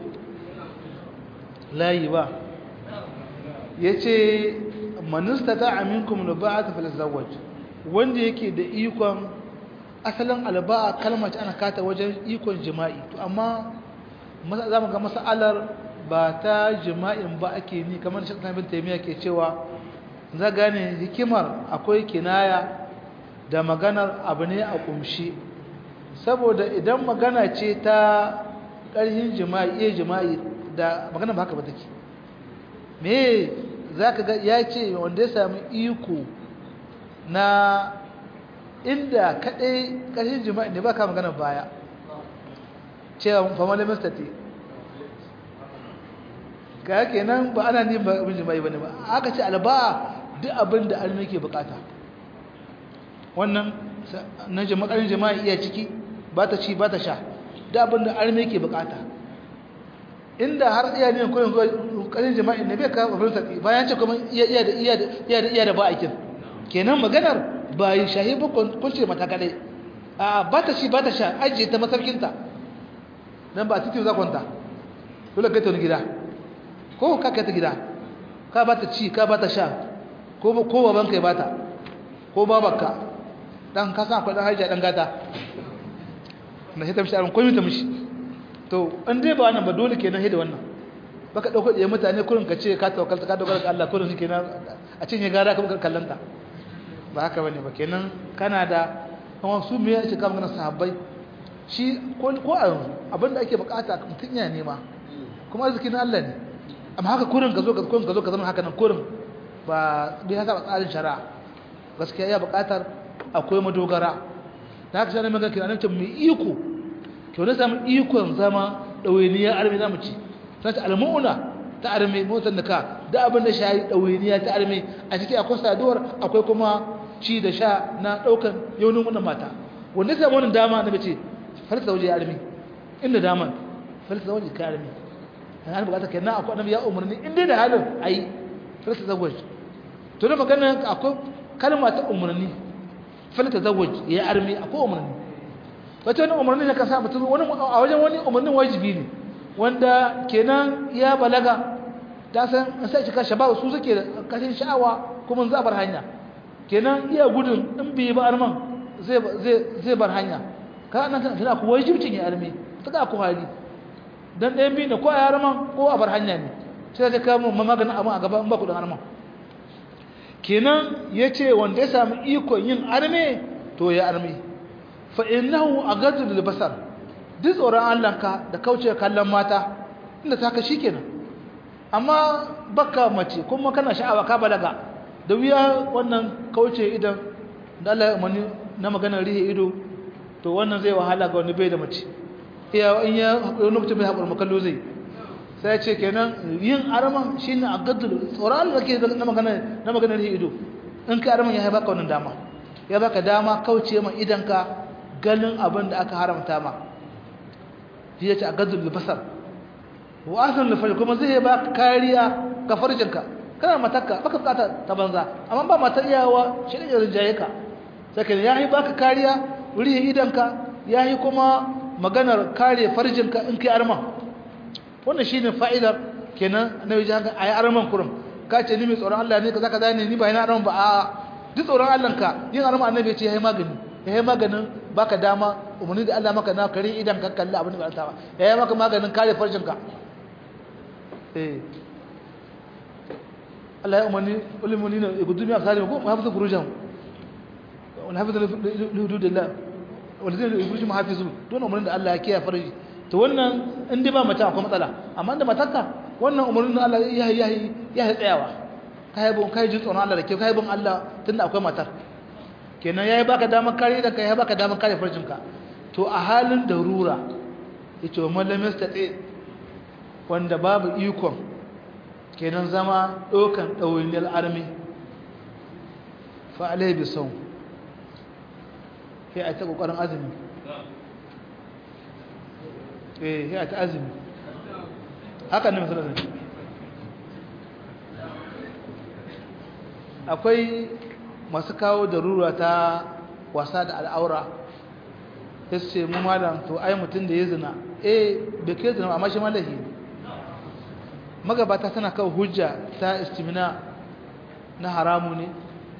layi ba ya ce manista ta aminkum luba'a ta filizawaj wanda yake da ikon asalin alba'a kalmar ana kata wajen ikon jima'i to amma za mu ga mas'alar ba ta jima'in ba ake ni kamar shi bin taimiyya ke cewa za gane hikimar akwai kinaya da maganar abu ne a kumshi saboda idan magana ce ta ƙarfin jima'i iya jima'i da magana ba haka ba take me za ka ga ya ce wanda ya sami iko na inda kaɗai ƙarfin jima'i ne ba ka magana baya cewa famalin mistati ga yake nan ba ana ne ba abin jima'i ba ne ba aka ce alba duk abin da almi ke bukata wannan na jama'arin jima'i iya ciki ba ta ci ba ta sha duk abin da almi ke bukata inda har iya ne koyin kokarin jima'i ne bai ka abin sati bayan ce kuma iya da iya da iya da ba aikin kenan maganar ba yi shahi ba kunce mata kadai a ba ta ci ba ta sha ajiye ta masarkinta dan ba titi za kwanta dole kai ta wani gida ko ka kai ta gida ka ba ta ci ka ba ta sha ko ko baban kai ba ta ko babarka dan ka san akwai dan hajiya dan gata na sai ta mishi aron komai ta mishi to an dai ba wannan ba dole kenan da wannan baka dauko da mutane kurin ka ce ka tawakkalta ka dogara ga Allah kurin kenan a cinye gara ka kallanta ba haka bane ba kenan kana da kuma su me yake ka magana sahabbai shi ko a yanzu abinda ake bukata mutum ya nema kuma arziki na Allah ne amma haka kurin ka zo ka kurin ka zo ka zama haka nan kurin ba bai haka ba tsarin shari'a gaskiya ya bukatar akwai madogara da haka shari'a mai kira nan mai iko to ne samu ikon zama dawainiya arme zamu ci sai ta almu'una ta arme motar da ka da abin da shayi dawainiya ta arme a ciki akwai saduwar akwai kuma ci da sha na daukan yaunin wannan mata wanda sai wannan dama na bace falsa da waje ya arme inda daman falsa da waje ka arme ana bukata kenan akwai annabi ya umarni inda da halin ai falsa da waje to da magana akwai kalma ta umarni falsa da waje ya arme akwai umarni wata wani umarni na kasa mutum wani a wajen wani umarnin wajibi ne wanda kenan ya balaga ta san sai cika shabab su suke da kashin sha'awa kuma za bar hanya kenan iya gudun in bai ba arman zai zai bar hanya ka nan tana ku wajibcin ya arme ta ku hali dan ɗayan biyu ne ko a arman ko a bar hanya ne sai ta kama maganin abin a gaba in ba ku da arman kenan yace wanda ya samu ikon yin arme to ya arme fa innahu aghaddu lil basar duk tsoron Allahnka da kauce kallon mata inda ta ka shikenan amma baka mace kuma kana sha'awa ka balaga da wuya wannan kauce idan da Allah ya umarni na maganar rihe ido to wannan zai wahala ga wani bai da mace iya in ya hakuri lokacin bai hakuri makallo zai sai ce kenan yin araman shine aghaddu tsoron Allah ke na maganar na maganar rihe ido in ka araman ya baka wannan dama ya baka dama kauce ma idanka ganin abin da aka haramta ma shi ya ce a gazul basar wa asan lafari kuma zai ba kariya ga farjinka kana matakka baka bukata ta banza amma ba mata iyawa shi ne rinjaye ka saka ya yi baka kariya wuri idanka ya yi kuma maganar kare farjinka in kai arma wannan shine fa'idar kenan na yi haka ayi arman kurum ka ce ni mai tsoron Allah ne kaza kaza ne ni ba ina arman ba a duk tsoron Allah ka yin arma annabi ya ce yayi magani yayi maganin baka dama umarni da Allah maka na kare idan ka kalli abin da ba ta ba yayi maka maganin kare farjin ka eh Allah ya umarni ulimuni ne gudumi afsari ko hafizu furujan wal hafizu hududillah wal zai furuji muhafizu don umarnin da Allah ya kiyaye farji to wannan in dai ba mata akwai matsala amma da matarka wannan umarnin da Allah ya yi ya yi tsayawa kai bon kai jin tsoron Allah da ke kai bon Allah tunda akwai matar kenan yayi baka damar kare da kai ya baka damar kare farjinka to a halin darura yace man lam yastati wanda babu ikon kenan zama dokan dawainil armi fa alai bi saw sai a ta kokarin azumi eh sai a ta azumi haka ne misalin akwai masu kawo darura ta wasa da al'aura ya ce mu malam to ai mutum da ya zina eh bai ke zina amma shi malahi magabata tana kawo hujja ta istimina na haramu ne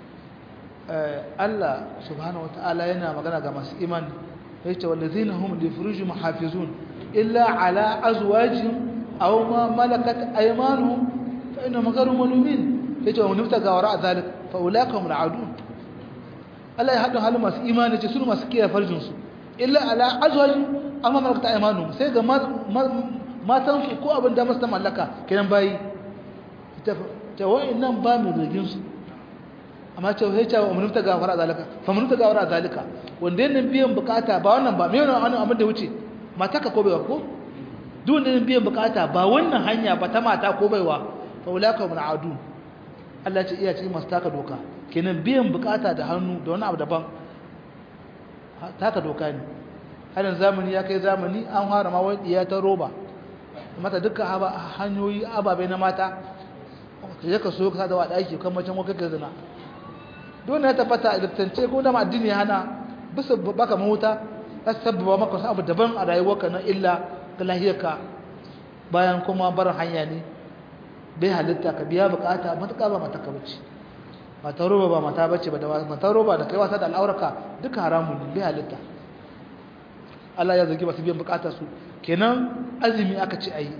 Allah subhanahu wata'ala yana magana ga masu imani ya ce wallazina hum li furujihim hafizun illa ala azwajihim aw ma malakat aymanuhum fa innahum ghayru malumin yace wa nufta ga wara zalik fa ulaka hum al'adun Allah ya hadu halin masu imani ce su masu kiyaye farjin su illa ala azwaj amma malakata aymanu sai ga matan su ko abin da masu mallaka kenan bayi ta ta wa'annan ba mu rigin su amma ce sai ta wa nufta ga wara zalika fa nufta ga wara zalika wanda yana biyan bukata ba wannan ba me wannan abin da wuce mataka ko baiwa ko duk wanda biyan bukata ba wannan hanya ba ta mata ko baiwa fa ulaka hum al'adun Allah ce iya cikin masu taka doka kenan biyan bukata da hannu da wani abu daban taka doka ne harin zamani ya kai zamani an fara ma wani iya ta roba mata dukkan hanyoyi ababai na mata ya ka so ka da wa daki kan macen wakar ka zina dole ya tabbata a liftance ko da addini ya hana bisa baka mahuta za su sabbaba maka wasu abu daban a rayuwarka na illa ga lahiyarka bayan kuma barin hanya ne bai halitta ka biya bukata matuƙa ba mata ka bace mata roba ba mata bace ba da mata roba da kai wasa da al'auraka duka haramun ne bai halitta Allah ya zagi masu biyan bukatar su kenan azumi aka ce ayi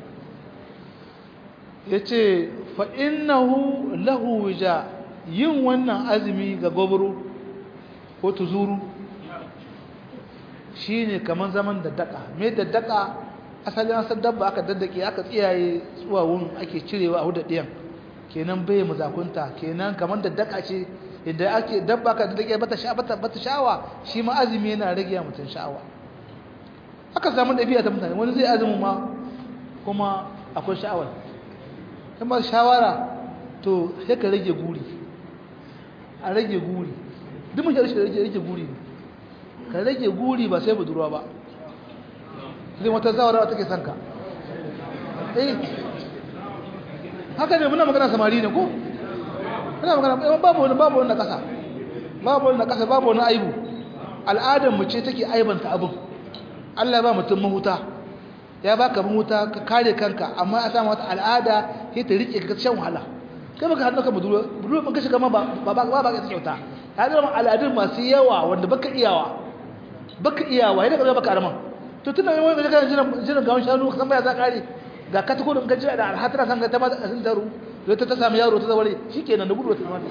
yace fa innahu lahu wija yin wannan azumi ga gobro ko tuzuru shine kaman zaman daddaka me daddaka asalin asal dabba aka daddake aka tsiyaye tsuwawun ake cirewa a huda ɗiyan kenan bai mazakunta kenan kaman daddaka ce idan ake dabba aka daddake bata sha bata bata sha'awa shi ma azumi yana rage mutum sha'awa aka samu ɗabi'a ta mutane wani zai azumin ma kuma akwai sha'awar kuma shawara to sai ka rage guri a rage guri duk mun rage rage guri ka rage guri ba sai budurwa ba zai wata zawara take son ka eh haka ne muna magana samari ne ko muna magana babu wani babu wani kasa babu wani kasa babu wani aibu al'adar mu ce take aibanta abin Allah ya ba mutum mahuta ya baka mahuta ka kare kanka amma a samu wata al'ada sai ta rike ka shan wahala kai baka hannu ka budurwa budurwa ban ka shiga ma ba ba ba ba ka kyauta ya zama al'adun masu yawa wanda baka iyawa baka iyawa yadda ka zama baka arman to tunda yawan da kana jiran jiran gawon shanu ka san baya za kare ga ka tuko ka jira da alhatara san ka ta ma sun taru da ta ta samu yaro ta zaware shikenan da gudu ta zama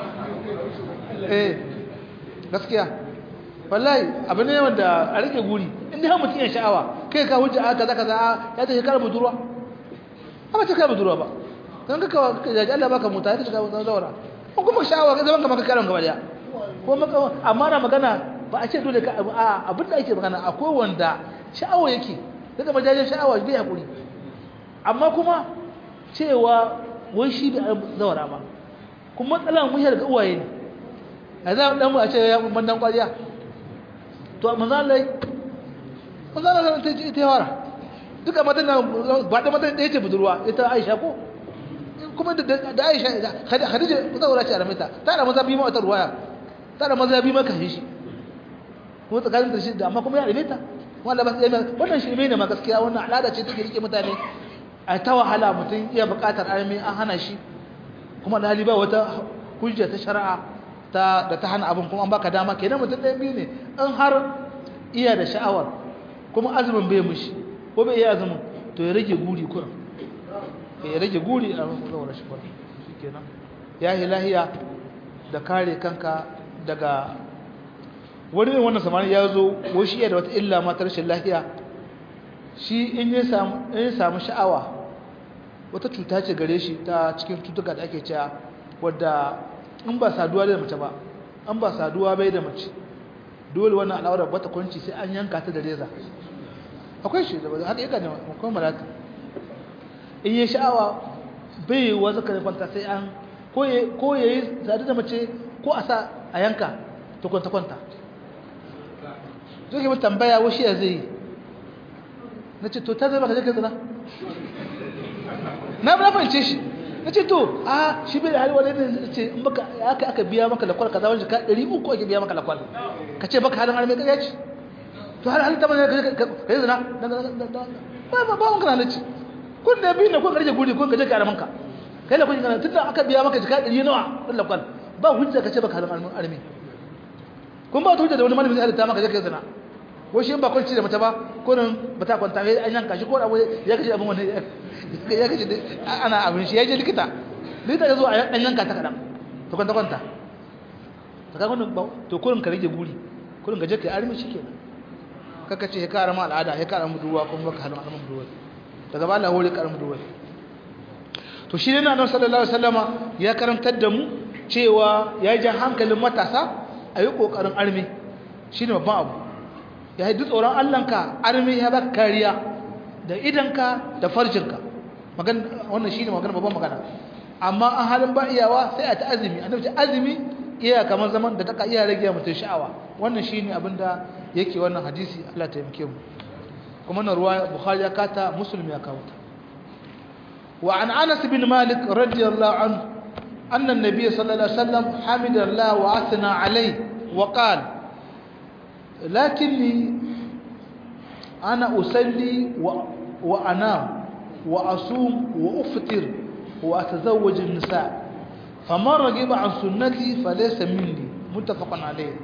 eh gaskiya wallahi abin ne wanda a rike guri inda har mutum ya sha'awa kai ka hujja aka zaka za ya ta shekara budurwa amma ta kai budurwa ba kan ka kawo jaji Allah baka muta ta shiga zaura kun kuma sha'awa ka zaman ka maka karan gaba daya ko maka amma na magana ba a ce dole ka a abin da ake magana akwai wanda sha'awa yake daga majajin sha'awa bai hakuri amma kuma cewa wai shi bai zaura ba kuma matsalan mun ga uwaye ne a za dan mu a ce ya mandan kwariya to manzo Allah manzo Allah ta ce ita yawara duka matan nan ba da matan da yake budurwa ita Aisha ko kuma da da Aisha Khadija ta zaura ce a ramita ta da maza bi ma wata ruwaya ta da maza bi ma kan shi ko tsakanin da shi da amma kuma ya ramita wanda ba sai wannan shirme ne ma gaskiya wannan al'ada ce take rike mutane a ta wahala mutum iya buƙatar armi an hana shi kuma alhali ba wata hujja ta shari'a ta da ta hana abin kuma an baka dama kenan mutum ɗaya biyu ne in har iya da sha'awar kuma azumin bai mushi ko bai iya azumin to ya rage guri kuran ya rage guri a zaura shi kuran shi kenan ya yi lahiya da kare kanka daga wani ne wannan samani ya zo wai shi iya da wata illa matar rashin lahiya shi in ya samu sha'awa wata cuta ce gare shi ta cikin cutuka da ake cewa wadda in ba saduwa da mace ba an ba saduwa bai da mace dole wannan al'aurar bata kwanci sai an yanka ta da reza akwai shi da haka yaka ne akwai malata in yi sha'awa bai yi wasu kare kwanta sai an ko ya yi sadu da mace ko a sa a yanka ta kwanta kwanta zuke mutu tambaya wasu ya zai na ce to ta zai baka zai zina na fahimce shi na ce to a shi bai da hali wani ne ce in baka aka aka biya maka lakwal kaza wani ka ɗari uku ake biya maka lakwal ka ce baka halin halin ka ce to har halin tabbata ka yi zina ba ba ba wanka na ce kun da biyu ne kun karje guri kun gaje ka araman ka kai da kun kana tunda aka biya maka jika ɗari nawa ɗin lakwal ba hujja ka ce baka halin halin kun ba ta hujja da wani malamin zai halitta maka je ka yi zina ko shi ba kwanci da mata ba ko nan ba ta kwanta an yanka shi ko abu ya kace abin wani ya kace ana abin shi ya je likita likita ya zo a dan yanka ta kadan to kwanta kwanta to kaga wannan ba to kurin ka rage guri kurin gaje kai armi shikenan kaka ce ka arama al'ada ya ka arama duwa kuma baka halin arama duwa daga ba Allah hore ka arama duwa to shi ne annabi sallallahu alaihi wasallama ya karantar da mu cewa ya ji hankalin matasa a yi kokarin armi shine babban abu ya yi tsoron Allahnka armi ya baka kariya da idanka da farjinka wannan shi ne magana babban magana amma an halin ba iyawa sai a ta azumi a nufi azumi iya kamar zaman da taka iya rage mutum sha'awa wannan shi ne abinda yake wannan hadisi Allah ta yamke mu kuma na ruwa bukhari ya kata muslim ya kawo ta wa an anas bin malik radiyallahu anhu anna an-nabiy sallallahu alaihi wasallam hamidallahu wa athna alayhi wa qala لكني أنا أسلي وأنام وأصوم وأفطر وأتزوج النساء فمن رغب عن سنتي فليس مني متفق عليه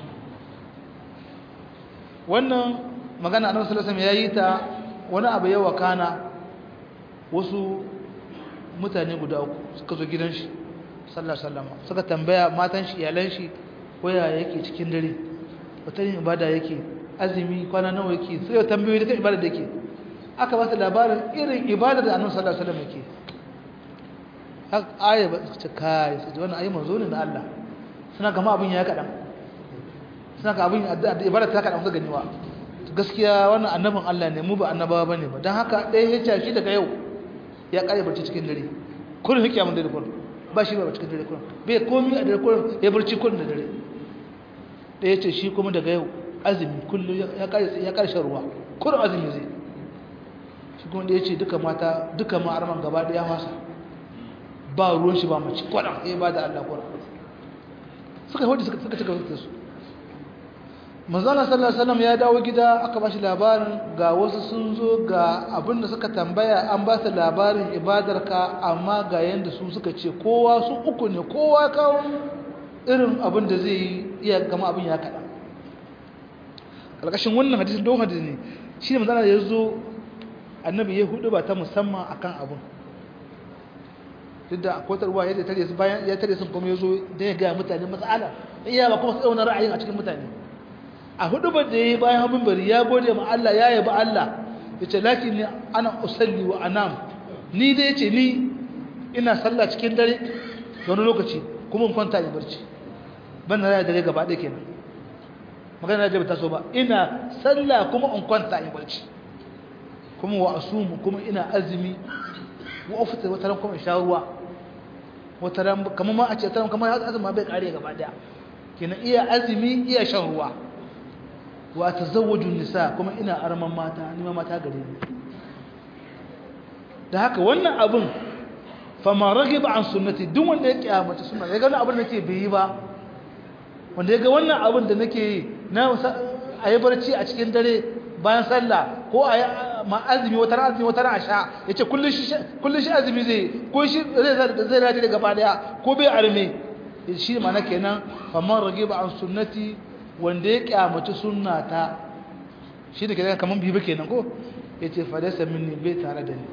wannan magana annabi sallallahu alaihi wasallam yayi ta wani abu yawa kana wasu mutane guda uku suka zo gidan shi sallallahu alaihi wasallam suka tambaya matan shi iyalan shi waya yake cikin dare wata yin ibada yake azumi kwana nawa yake sai ya tambayoyi da kan ibada da yake aka ba su labarin irin ibada da annabi sallallahu alaihi wasallam yake haka aya ba su ce kai sai wannan ayi manzo ne na Allah suna gama abin ya kadan suna ga abin da ibada ta kadan su ganiwa gaskiya wannan annabin Allah ne mu ba annabawa bane ba dan haka ɗaya ya ce shi daga yau ya kare barci cikin dare kullun hikiya mun dare kullun ba shi ba cikin dare kullun bai komi a dare kullun ya barci kullun da dare ɗaya ce shi kuma daga yau azumi kullun ya kare ya kare ruwa kullun azumi zai shi kuma ɗaya ce duka mata duka ma arman gaba ɗaya fasa ba ruwan shi ba mace kwaɗan ya ba da Allah kwaɗan suka hudu suka cika da su manzana sallallahu alaihi wasallam ya dawo gida aka bashi labarin ga wasu sun zo ga abin da suka tambaya an ba su labarin ibadarka amma ga yanda su suka ce kowa su uku ne kowa kawo irin abin da zai yi iya gama abin ya kaɗa ƙarƙashin wannan hadisin don hadisi ne shi ne manzana da ya zo annabi ya hudu ba ta musamman akan abin duk da akwai tarwa ya tare su bayan ya tare sun kuma ya zo don ya gaya mutane matsala iya ba kuma tsaunar ra'ayin a cikin mutane a hudu ba da ya yi bayan abin bari ya gode ma Allah ya yabi Allah ya ce laki ne ana usalli wa anam ni dai ce ni ina sallah cikin dare da wani lokaci kuma in kwanta in barci ban na raya dare gaba ɗaya kenan magana da ta so ba ina sallah kuma in kwanta in barci kuma wa asumu kuma ina azumi wa ofita wata ran kuma in sha ruwa wata ran kamar ma a ce taran kamar azumi bai kare gaba ɗaya kenan iya azumi iya shan ruwa wa tazawwaju nisa kuma ina arman mata nima mata gare ni da haka wannan abin fama ragiba an sunnati duk wanda ya kiyamata sunna ya ga wannan abin da nake bai yi ba wanda ya ga wannan abin da nake yi na ayi barci a cikin dare bayan sallah ko ayi ma azumi wata ran azumi wata ran asha yace kullun shi kullun shi azumi zai ko shi zai zai rade daga gaba daya ko bai arme shi ma na kenan fama ragiba an sunnati wanda ya kyamaci sunnata shi da kenan kaman bibi kenan ko yace fadasa minni bai tare da ni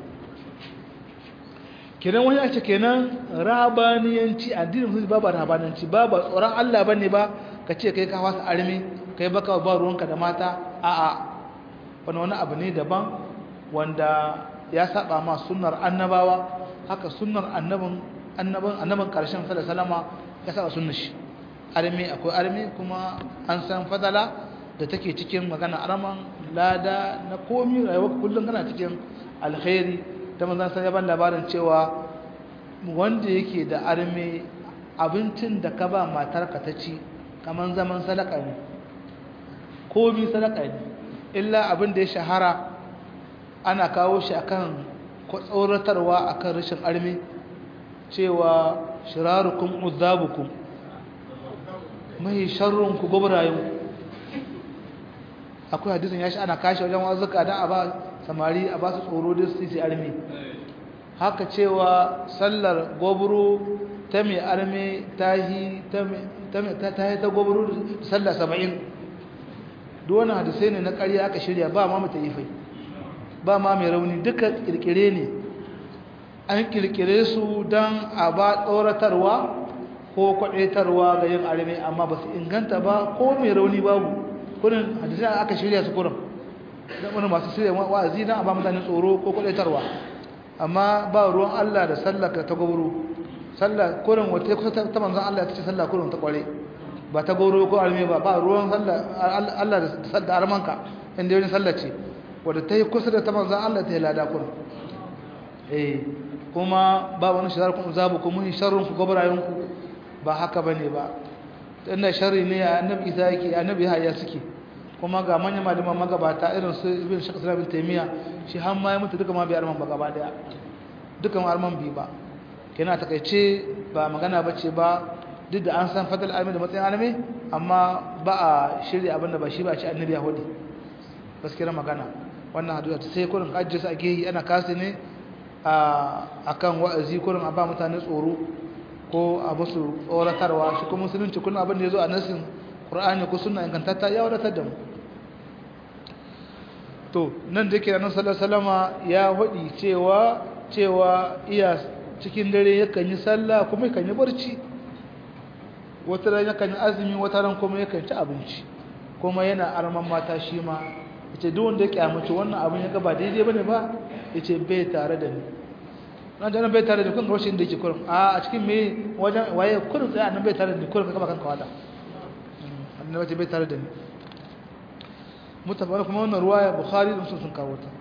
kenan wani ake kenan rabaniyanci addinin musulmi babu rabaniyanci babu tsoron Allah bane ba ka ce kai ka wasa armi kai baka ba ruwanka da mata a'a wani wani abu ne daban wanda ya saba ma sunnar annabawa haka sunnar annabin annabin annabin karshen sallallahu alaihi wasallama ya saba sunnar shi armi akwai armi kuma an san fadala da take cikin magana arman lada na komi rayuwa kullum kana cikin alkhairi ta manzan san yaban labarin cewa wanda yake da armi abincin da ka ba matarka ta ci kamar zaman sadaka ne komi sadaka ne illa abin da ya shahara ana kawo shi akan tsoratarwa akan rashin armi cewa shirarukum uzabukum mai sharrunku gobrayen akwai hadisin ya shi ana kashe wajen wazuka don a ba samari a ba su tsoro da su yi armi haka cewa sallar gobro ta mai armi ta yi ta gobro sallar saba'in duwane hadisai ne na ƙarya aka shirya ba ma mata ifai ba ma mai rauni duka kirkire ne an kirkire su don a ba tsoratarwa ko kwaɗaitarwa ga yin armi amma ba su inganta ba ko mai rauni babu kurin hadisai aka shirya su kurin don wani masu shirya wa'azi na a ba mutane tsoro ko kwaɗaitarwa amma ba ruwan Allah da sallah ta gobro sallah kurin wata kusa ta manzan Allah ta ce sallah kurin ta kware ba ta goro ko arme ba ba ruwan Allah da sadda armanka inda yau sallah ce wadda ta yi kusa da ta manzan Allah ta yi lada kun eh kuma ba wani shirar kun zabu ku mun sharrun ku gobrayen ku ba haka bane ba inda sharri ne annabi isa yake annabi ya suke kuma ga manyan malaman magabata irin su ibn shakh bin taymiya shi har ma ya mutu duka ma bai arman ba gaba daya dukan arman bi ba kenan takeice ba magana bace ba duk da an san fadal alimi da matsayin alimi amma ba a shirya abinda ba shi ba shi annabi ya hudu gaskiyar magana wannan hadisi sai kurin ajiyarsa a gehi ana kasi ne a kan wa'azi kurin a ba mutane tsoro ko a musu tsoratarwa shi kuma musulunci kullum abin da ya zo a nasin ƙur'ani ko suna ingantatta ya wadatar da mu to nan da yake ranar salama ya hudu cewa cewa iya cikin dare yakan yi sallah kuma yakan yi barci wata ran yakan yi azumi wata ran kuma yakan ci abinci kuma yana arman mata shi ma yace duk wanda ya kyamace wannan abin ya ga ba daidai bane ba yace bai tare da ni nan jana bai tare da kun rashin da yake kurin a a cikin me wajen waye kurin sai annabi bai tare da ni kurin ka kanka wada annabi bai tare da ni mutabar kuma wannan ruwaya bukhari da sun kawo ta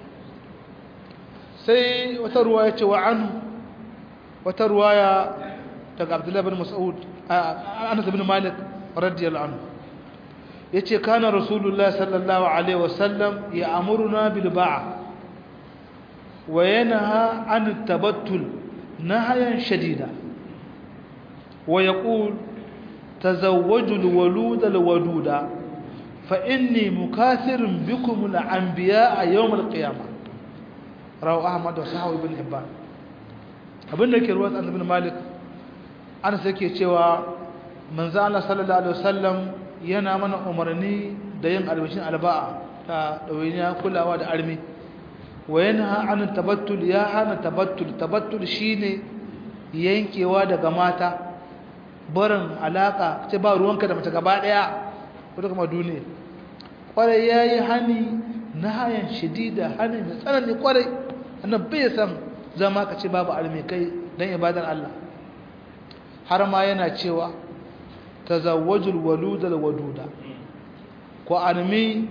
sai wata ruwaya ce wa anhu wata ruwaya daga abdullahi bin mas'ud anas bin malik radiyallahu anhu yace kana rasulullahi sallallahu alaihi wasallam ya amuruna bil ba'a wa yanha an tabattul nahyan shadida wa yaqul tazawwaju al walud al waduda fa inni mukathirun bikum al anbiya yawm al qiyamah rawu ahmad wa sahawi ibn hibban abinda ke ruwa annabi bin malik an sai ke cewa manzo Allah sallallahu alaihi wasallam yana mana umarni da yin albashin alba'a ta dawainiya kulawa da armi wa yanha an tabattul ya hana tabattul tabattul shine yankewa daga mata barin alaka ce ba ruwanka da mace gaba daya ko kuma duniya kwarai yayi hani nahayan shadida hani mai tsanani kwarai annabi bai san zama ka ce babu armi kai dan ibadar Allah har ma yana cewa tazawwajul waludal waduda ku armi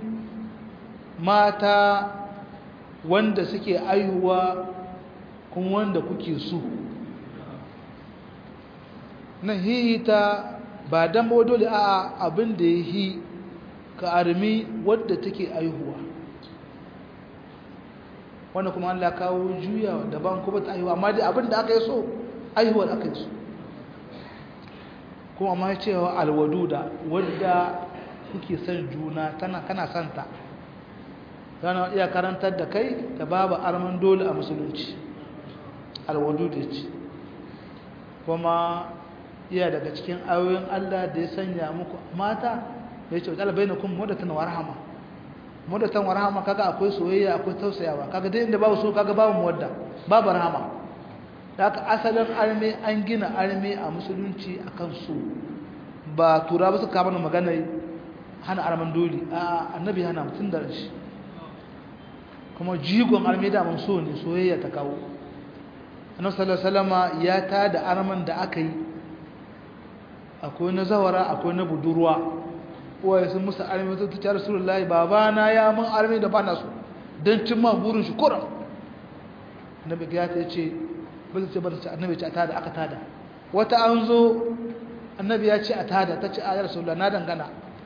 mata wanda suke aihuwa kuma wanda kuke so nan hihita ba dan ba dole a abin da ya hi ka armi wadda take aihuwa wanda kuma Allah kawo juya daban kuma ta aihuwa amma dai abin da aka yi so aihuwar aka yi so kuma ma cewa alwaduda wadda kuke son juna tana kana santa tana iya karantar da kai da babu arman dole a musulunci alwaduda ce kuma iya daga cikin ayoyin Allah da ya sanya muku mata da ya ce wajen albainakun wadatan warhama wadatan warhama kaga akwai soyayya akwai tausayawa kaga dai inda babu so kaga babu muwadda babu rahama da aka asalin arme an gina arme a musulunci akan so ba tura ba su kama da magana hana arman dole a annabi hana mutum da shi kuma jigon arme da man so ne soyayya ta kawo annabi sallallahu alaihi wasallama ya ta da arman da aka yi akwai na zawara akwai na budurwa uwaye sun musu arme ta ta rasulullahi babana ya mun arme da bana so don cimma burin shi kuram annabi ya ta ce ba zai ce ba ta ce annabi ce a tada aka tada wata an zo annabi ya ce a tada ta ce a yar rasulullah na dangana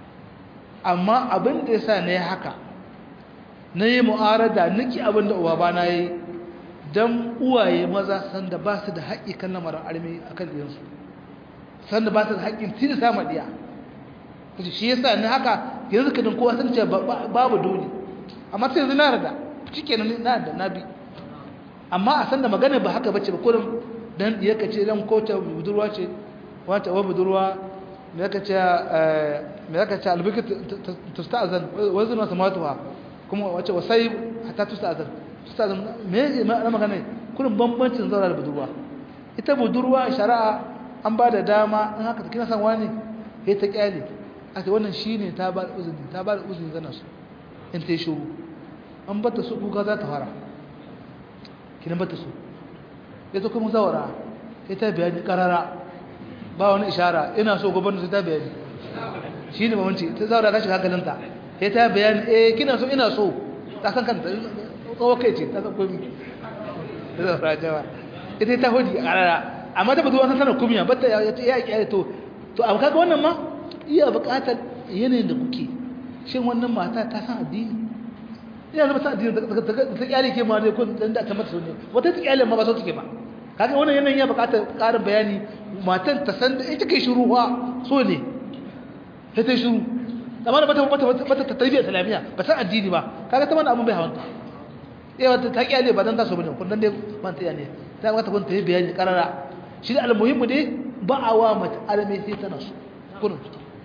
amma abin da ya sa na yi haka na yi mu'arada niki abin da uwa ba na yi don uwaye maza sanda ba su da haƙƙi kan lamarin armi a kan ɗiyansu sanda ba su da haƙƙin tiri sama ɗiya shi ya sa ni haka yanzu ka din kowa sun ce babu dole amma sai yanzu na rada cike na da na bi amma a sanda magana ba haka bace ba kurin dan ya kace dan kota budurwa ce wata wa budurwa me yaka ce me yaka ce albiki tusta'zan wa zuna samatuha kuma wace wasai hatta tusta'zan tusta'zan me na magana kurin bambancin zaura da budurwa ita budurwa shari'a an ba da dama in haka kina san wani sai ta kyale aka wannan shine ta ba uzuri ta ba uzuri zana su in ta yi shuru an bata su kuka za ta fara kinan bata so ya zo kuma zawara sai ta bayani karara ba wani ishara ina so gobe sai ta bayani shi ne mamanci ta zawara ta shiga hankalinta sai ta bayani eh kina so ina so ta san kanta tsawo kai ce ta san komi ta zawara jawa ita ta hudi karara amma ta buduwa sanar kumiya bata ya ce ya kiyaye to to abu kaga wannan ma iya buƙatar yanayin da kuke shin wannan mata ta san addini ina zama sa addini ta kyale ke ma dai kun dan da ta mata sunne wata ta kyale ma ba so take ba kaga wannan yanayin ya bukata ƙarin bayani matan ta san da ita kai shiru wa so ne sai ta shiru amma da bata bata bata ta tarbiyya islamiyya ba san addini ba kaga ta mana abun bai hawanta eh wata ta kyale ba dan ta so bane kun dan dai man ta ne ta wata kun ta yi bayani karara shi da almuhimmu dai ba a wa mata alame sai tana so kun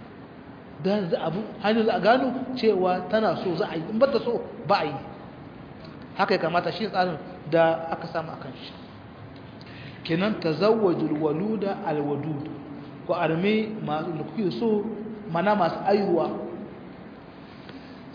dan za abu hanyar za a gano cewa tana so za a yi in bata so ba a yi haka ya kamata shi tsarin da aka samu akan shi kenan tazawwajul waluda alwadud ko arme masu da kuke so mana masu aihuwa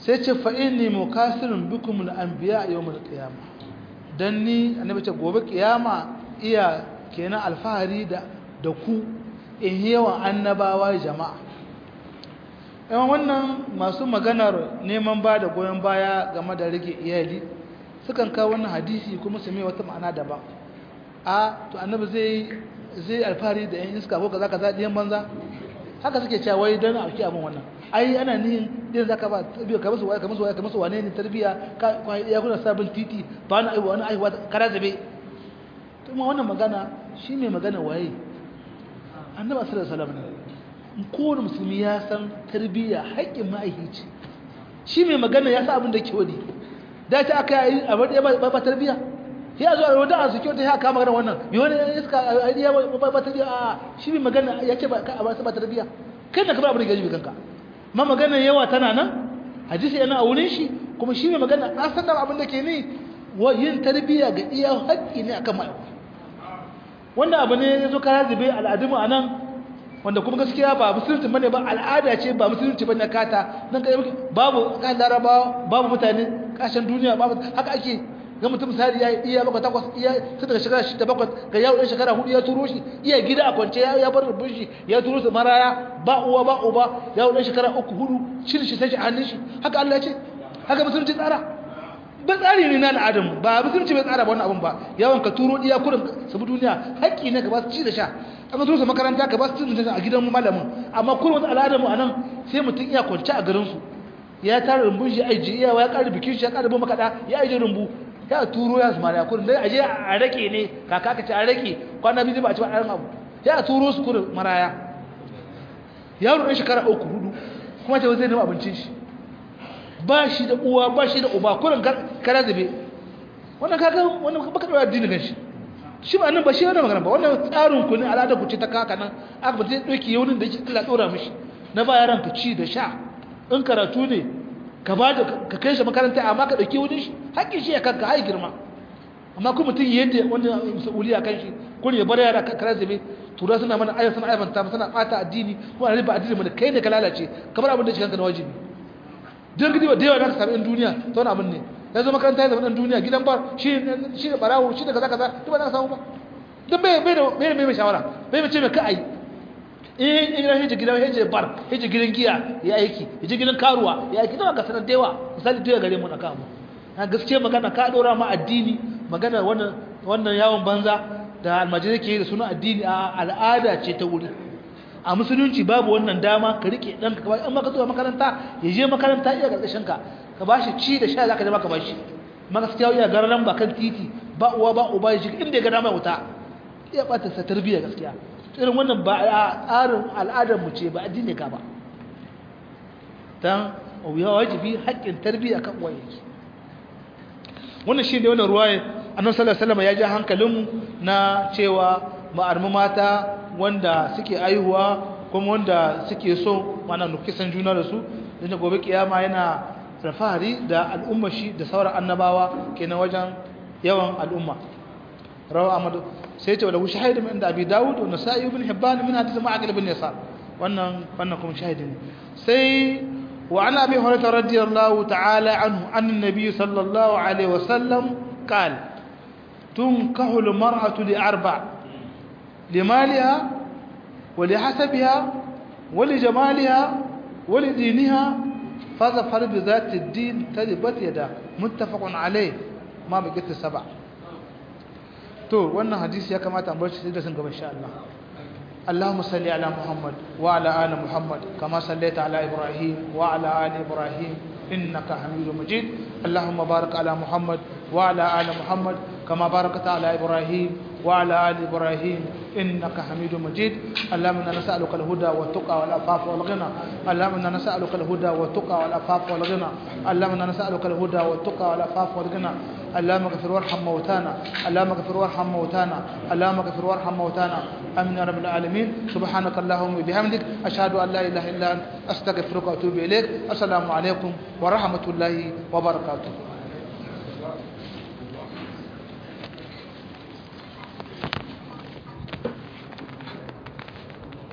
sai ce fa inni mukasirun bikum al-anbiya yawm al-qiyamah dan ni annabi ce gobe kiyama iya kenan alfahari da da ku in yawan annabawa jama'a yawan wannan masu maganar neman ba da goyon baya game da rage iyali sukan kawo wannan hadisi kuma su mai wata ma'ana daban a to annabi zai zai alfahari da yan iska ko kaza kaza diyan banza haka suke cewa wai dan a ki abin wannan ai ana nihin din zaka ba tarbiya ka musu wai ka musu wai ka musu wane ne tarbiya ka ya kuna sabon titi ba na aiwa wani aiwa kara zabe to ma wannan magana shi mai magana waye annabi sallallahu alaihi wasallam ne kowane musulmi ya san tarbiya haƙƙin ma'aikici shi mai magana ya sa abin da ke wani da ta aka yi a wadda ba tarbiya ya zo a wadda a suke wata ya kama magana wannan yi wani iska a yi ba tarbiya a shi mai magana ya ce ba tarbiya kai na kamar abin da gaji kanka ma magana yawa tana nan hadisi yana a wurin shi kuma shi mai magana a san da abin da ke ne yin tarbiya ga iya haƙƙi ne akan ma'aikata wanda abu ne ya zo kaya zube al'adunmu a nan wanda kuma gaskiya ba musulunci bane ba al'ada ce ba musulunci bane kata nan kai babu kan larabawa babu mutane kashin duniya babu haka ake ga mutum misali ya iya baka takwas iya sai daga shekara shida bakwai ga yawo ɗan shekara hudu ya turo shi iya gida a kwance ya bar rubun shi ya turo su maraya ba uwa ba uba yawo ɗan shekara uku hudu shirin shi sai shi hannun shi haka Allah ya ce haka musulunci tsara ba tsari ne na al'adun ba musulunci bai tsara ba wannan abun ba yawan ka turo iya kurin sabu duniya haƙƙi ne ka ba su ci da sha an zo su makaranta ka ba su cin a gidan malamin amma kurin wata al'adar mu anan sai mutum iya kwance a garin su ya tara rumbun shi aiji iya ya ƙara bikin shi ya ƙara bin makaɗa ya aiji rumbu ya turo ya zama ya kurin dai aje a rake ne kaka ka ce a rake kwana biyu ba a ci ba ɗayan abu ya turo su kurin maraya yaro ɗan shekara uku hudu kuma ta zai nema abincin shi ba shi da uwa ba shi da uba kurin kara zabe wannan kaga wannan baka da addini kan shi shi ba nan ba shi wannan magana ba wannan tsarin ku ne al'adar ku ce ta kaka nan aka ba zai doki yaunin da yake Allah dora mishi na ba yaran ka ci da sha in karatu ne ka ba da ka kai shi makaranta amma ka dauki wurin shi hakkin shi ya kanka hai girma amma kuma mutum yadda wanda mas'uliya kan shi kun ya bar yara kara zabe tura suna mana ayyukan suna aibanta suna bata addini ko a riba addini mana kai ne ka lalace kamar abin da shi kanka na wajibi don gidi ba da yawa za ka sami ɗan duniya ta wani abin ne ya zama makaranta ya zama ɗan duniya gidan bar shi da ɓarawo shi da kaza kaza duk ba za ka samu ba duk bai bai da bai mai shawara bai mai ce mai ka ayi in in gidan hijji gidan hijji bar hijji gidan giya ya aiki hijji gidan karuwa ya aiki nawa ka sanar da yawa misali da gare mu na kamu na gaskiya magana ka ɗora ma addini magana wannan wannan yawon banza da almajirai ke da suna addini a al'ada ce ta wuri a musulunci babu wannan dama ka rike ɗanka ka bashi amma ka zuwa makaranta ya je makaranta iya ƙarƙashin ka ka bashi ci da sha za ka zama ka bashi amma gaskiya iya gararan ba kan titi ba uwa ba uba ya shiga inda ya ga dama wuta iya ɓata sa tarbiyya gaskiya irin wannan ba a tsarin al'adar mu ce ba addini ka ba dan ya wajibi haƙƙin tarbiyya kan uwaye wannan shine wannan ruwaya annabi sallallahu alaihi wasallam ya ji hankalinmu na cewa ma'armu mata wanda suke aihuwa kuma wanda suke so mana nukisan juna da su da gobe kiyama yana alfahari da al'umma shi da sauran annabawa kenan wajen yawan al'umma rawa amadu sai ce wala shahid min inda abi daud wa nasa'i ibn hibban min hadith ma'aqil ibn yasar wannan wannan kuma shahidi ne sai wa an abi hurairah radiyallahu ta'ala anhu an annabi sallallahu alaihi wasallam qala tunkahu al-mar'atu li arba' لمالها ولحسبها ولجمالها ولدينها فظفر بذات الدين تلبت يدا متفق عليه ما بقيت السبع تو wannan hadisi ya kamata an bar shi da sun gaba insha Allah اللهم صل على محمد وعلى ال محمد كما صليت على ابراهيم وعلى ال ابراهيم انك حميد مجيد اللهم بارك على محمد وعلى ال محمد كما باركت على ابراهيم وعلى ال ابراهيم انك حميد مجيد اللهم انا نسالك الهدى والتقى والعفاف والغنى اللهم انا نسالك الهدى والتقى والعفاف والغنى اللهم انا نسالك الهدى والتقى والعفاف والغنى اللهم اغفر وارحم موتانا اللهم اغفر وارحم موتانا اللهم اغفر وارحم موتانا امين يا رب العالمين سبحانك اللهم وبحمدك اشهد ان لا اله الا انت استغفرك واتوب اليك السلام عليكم ورحمه الله وبركاته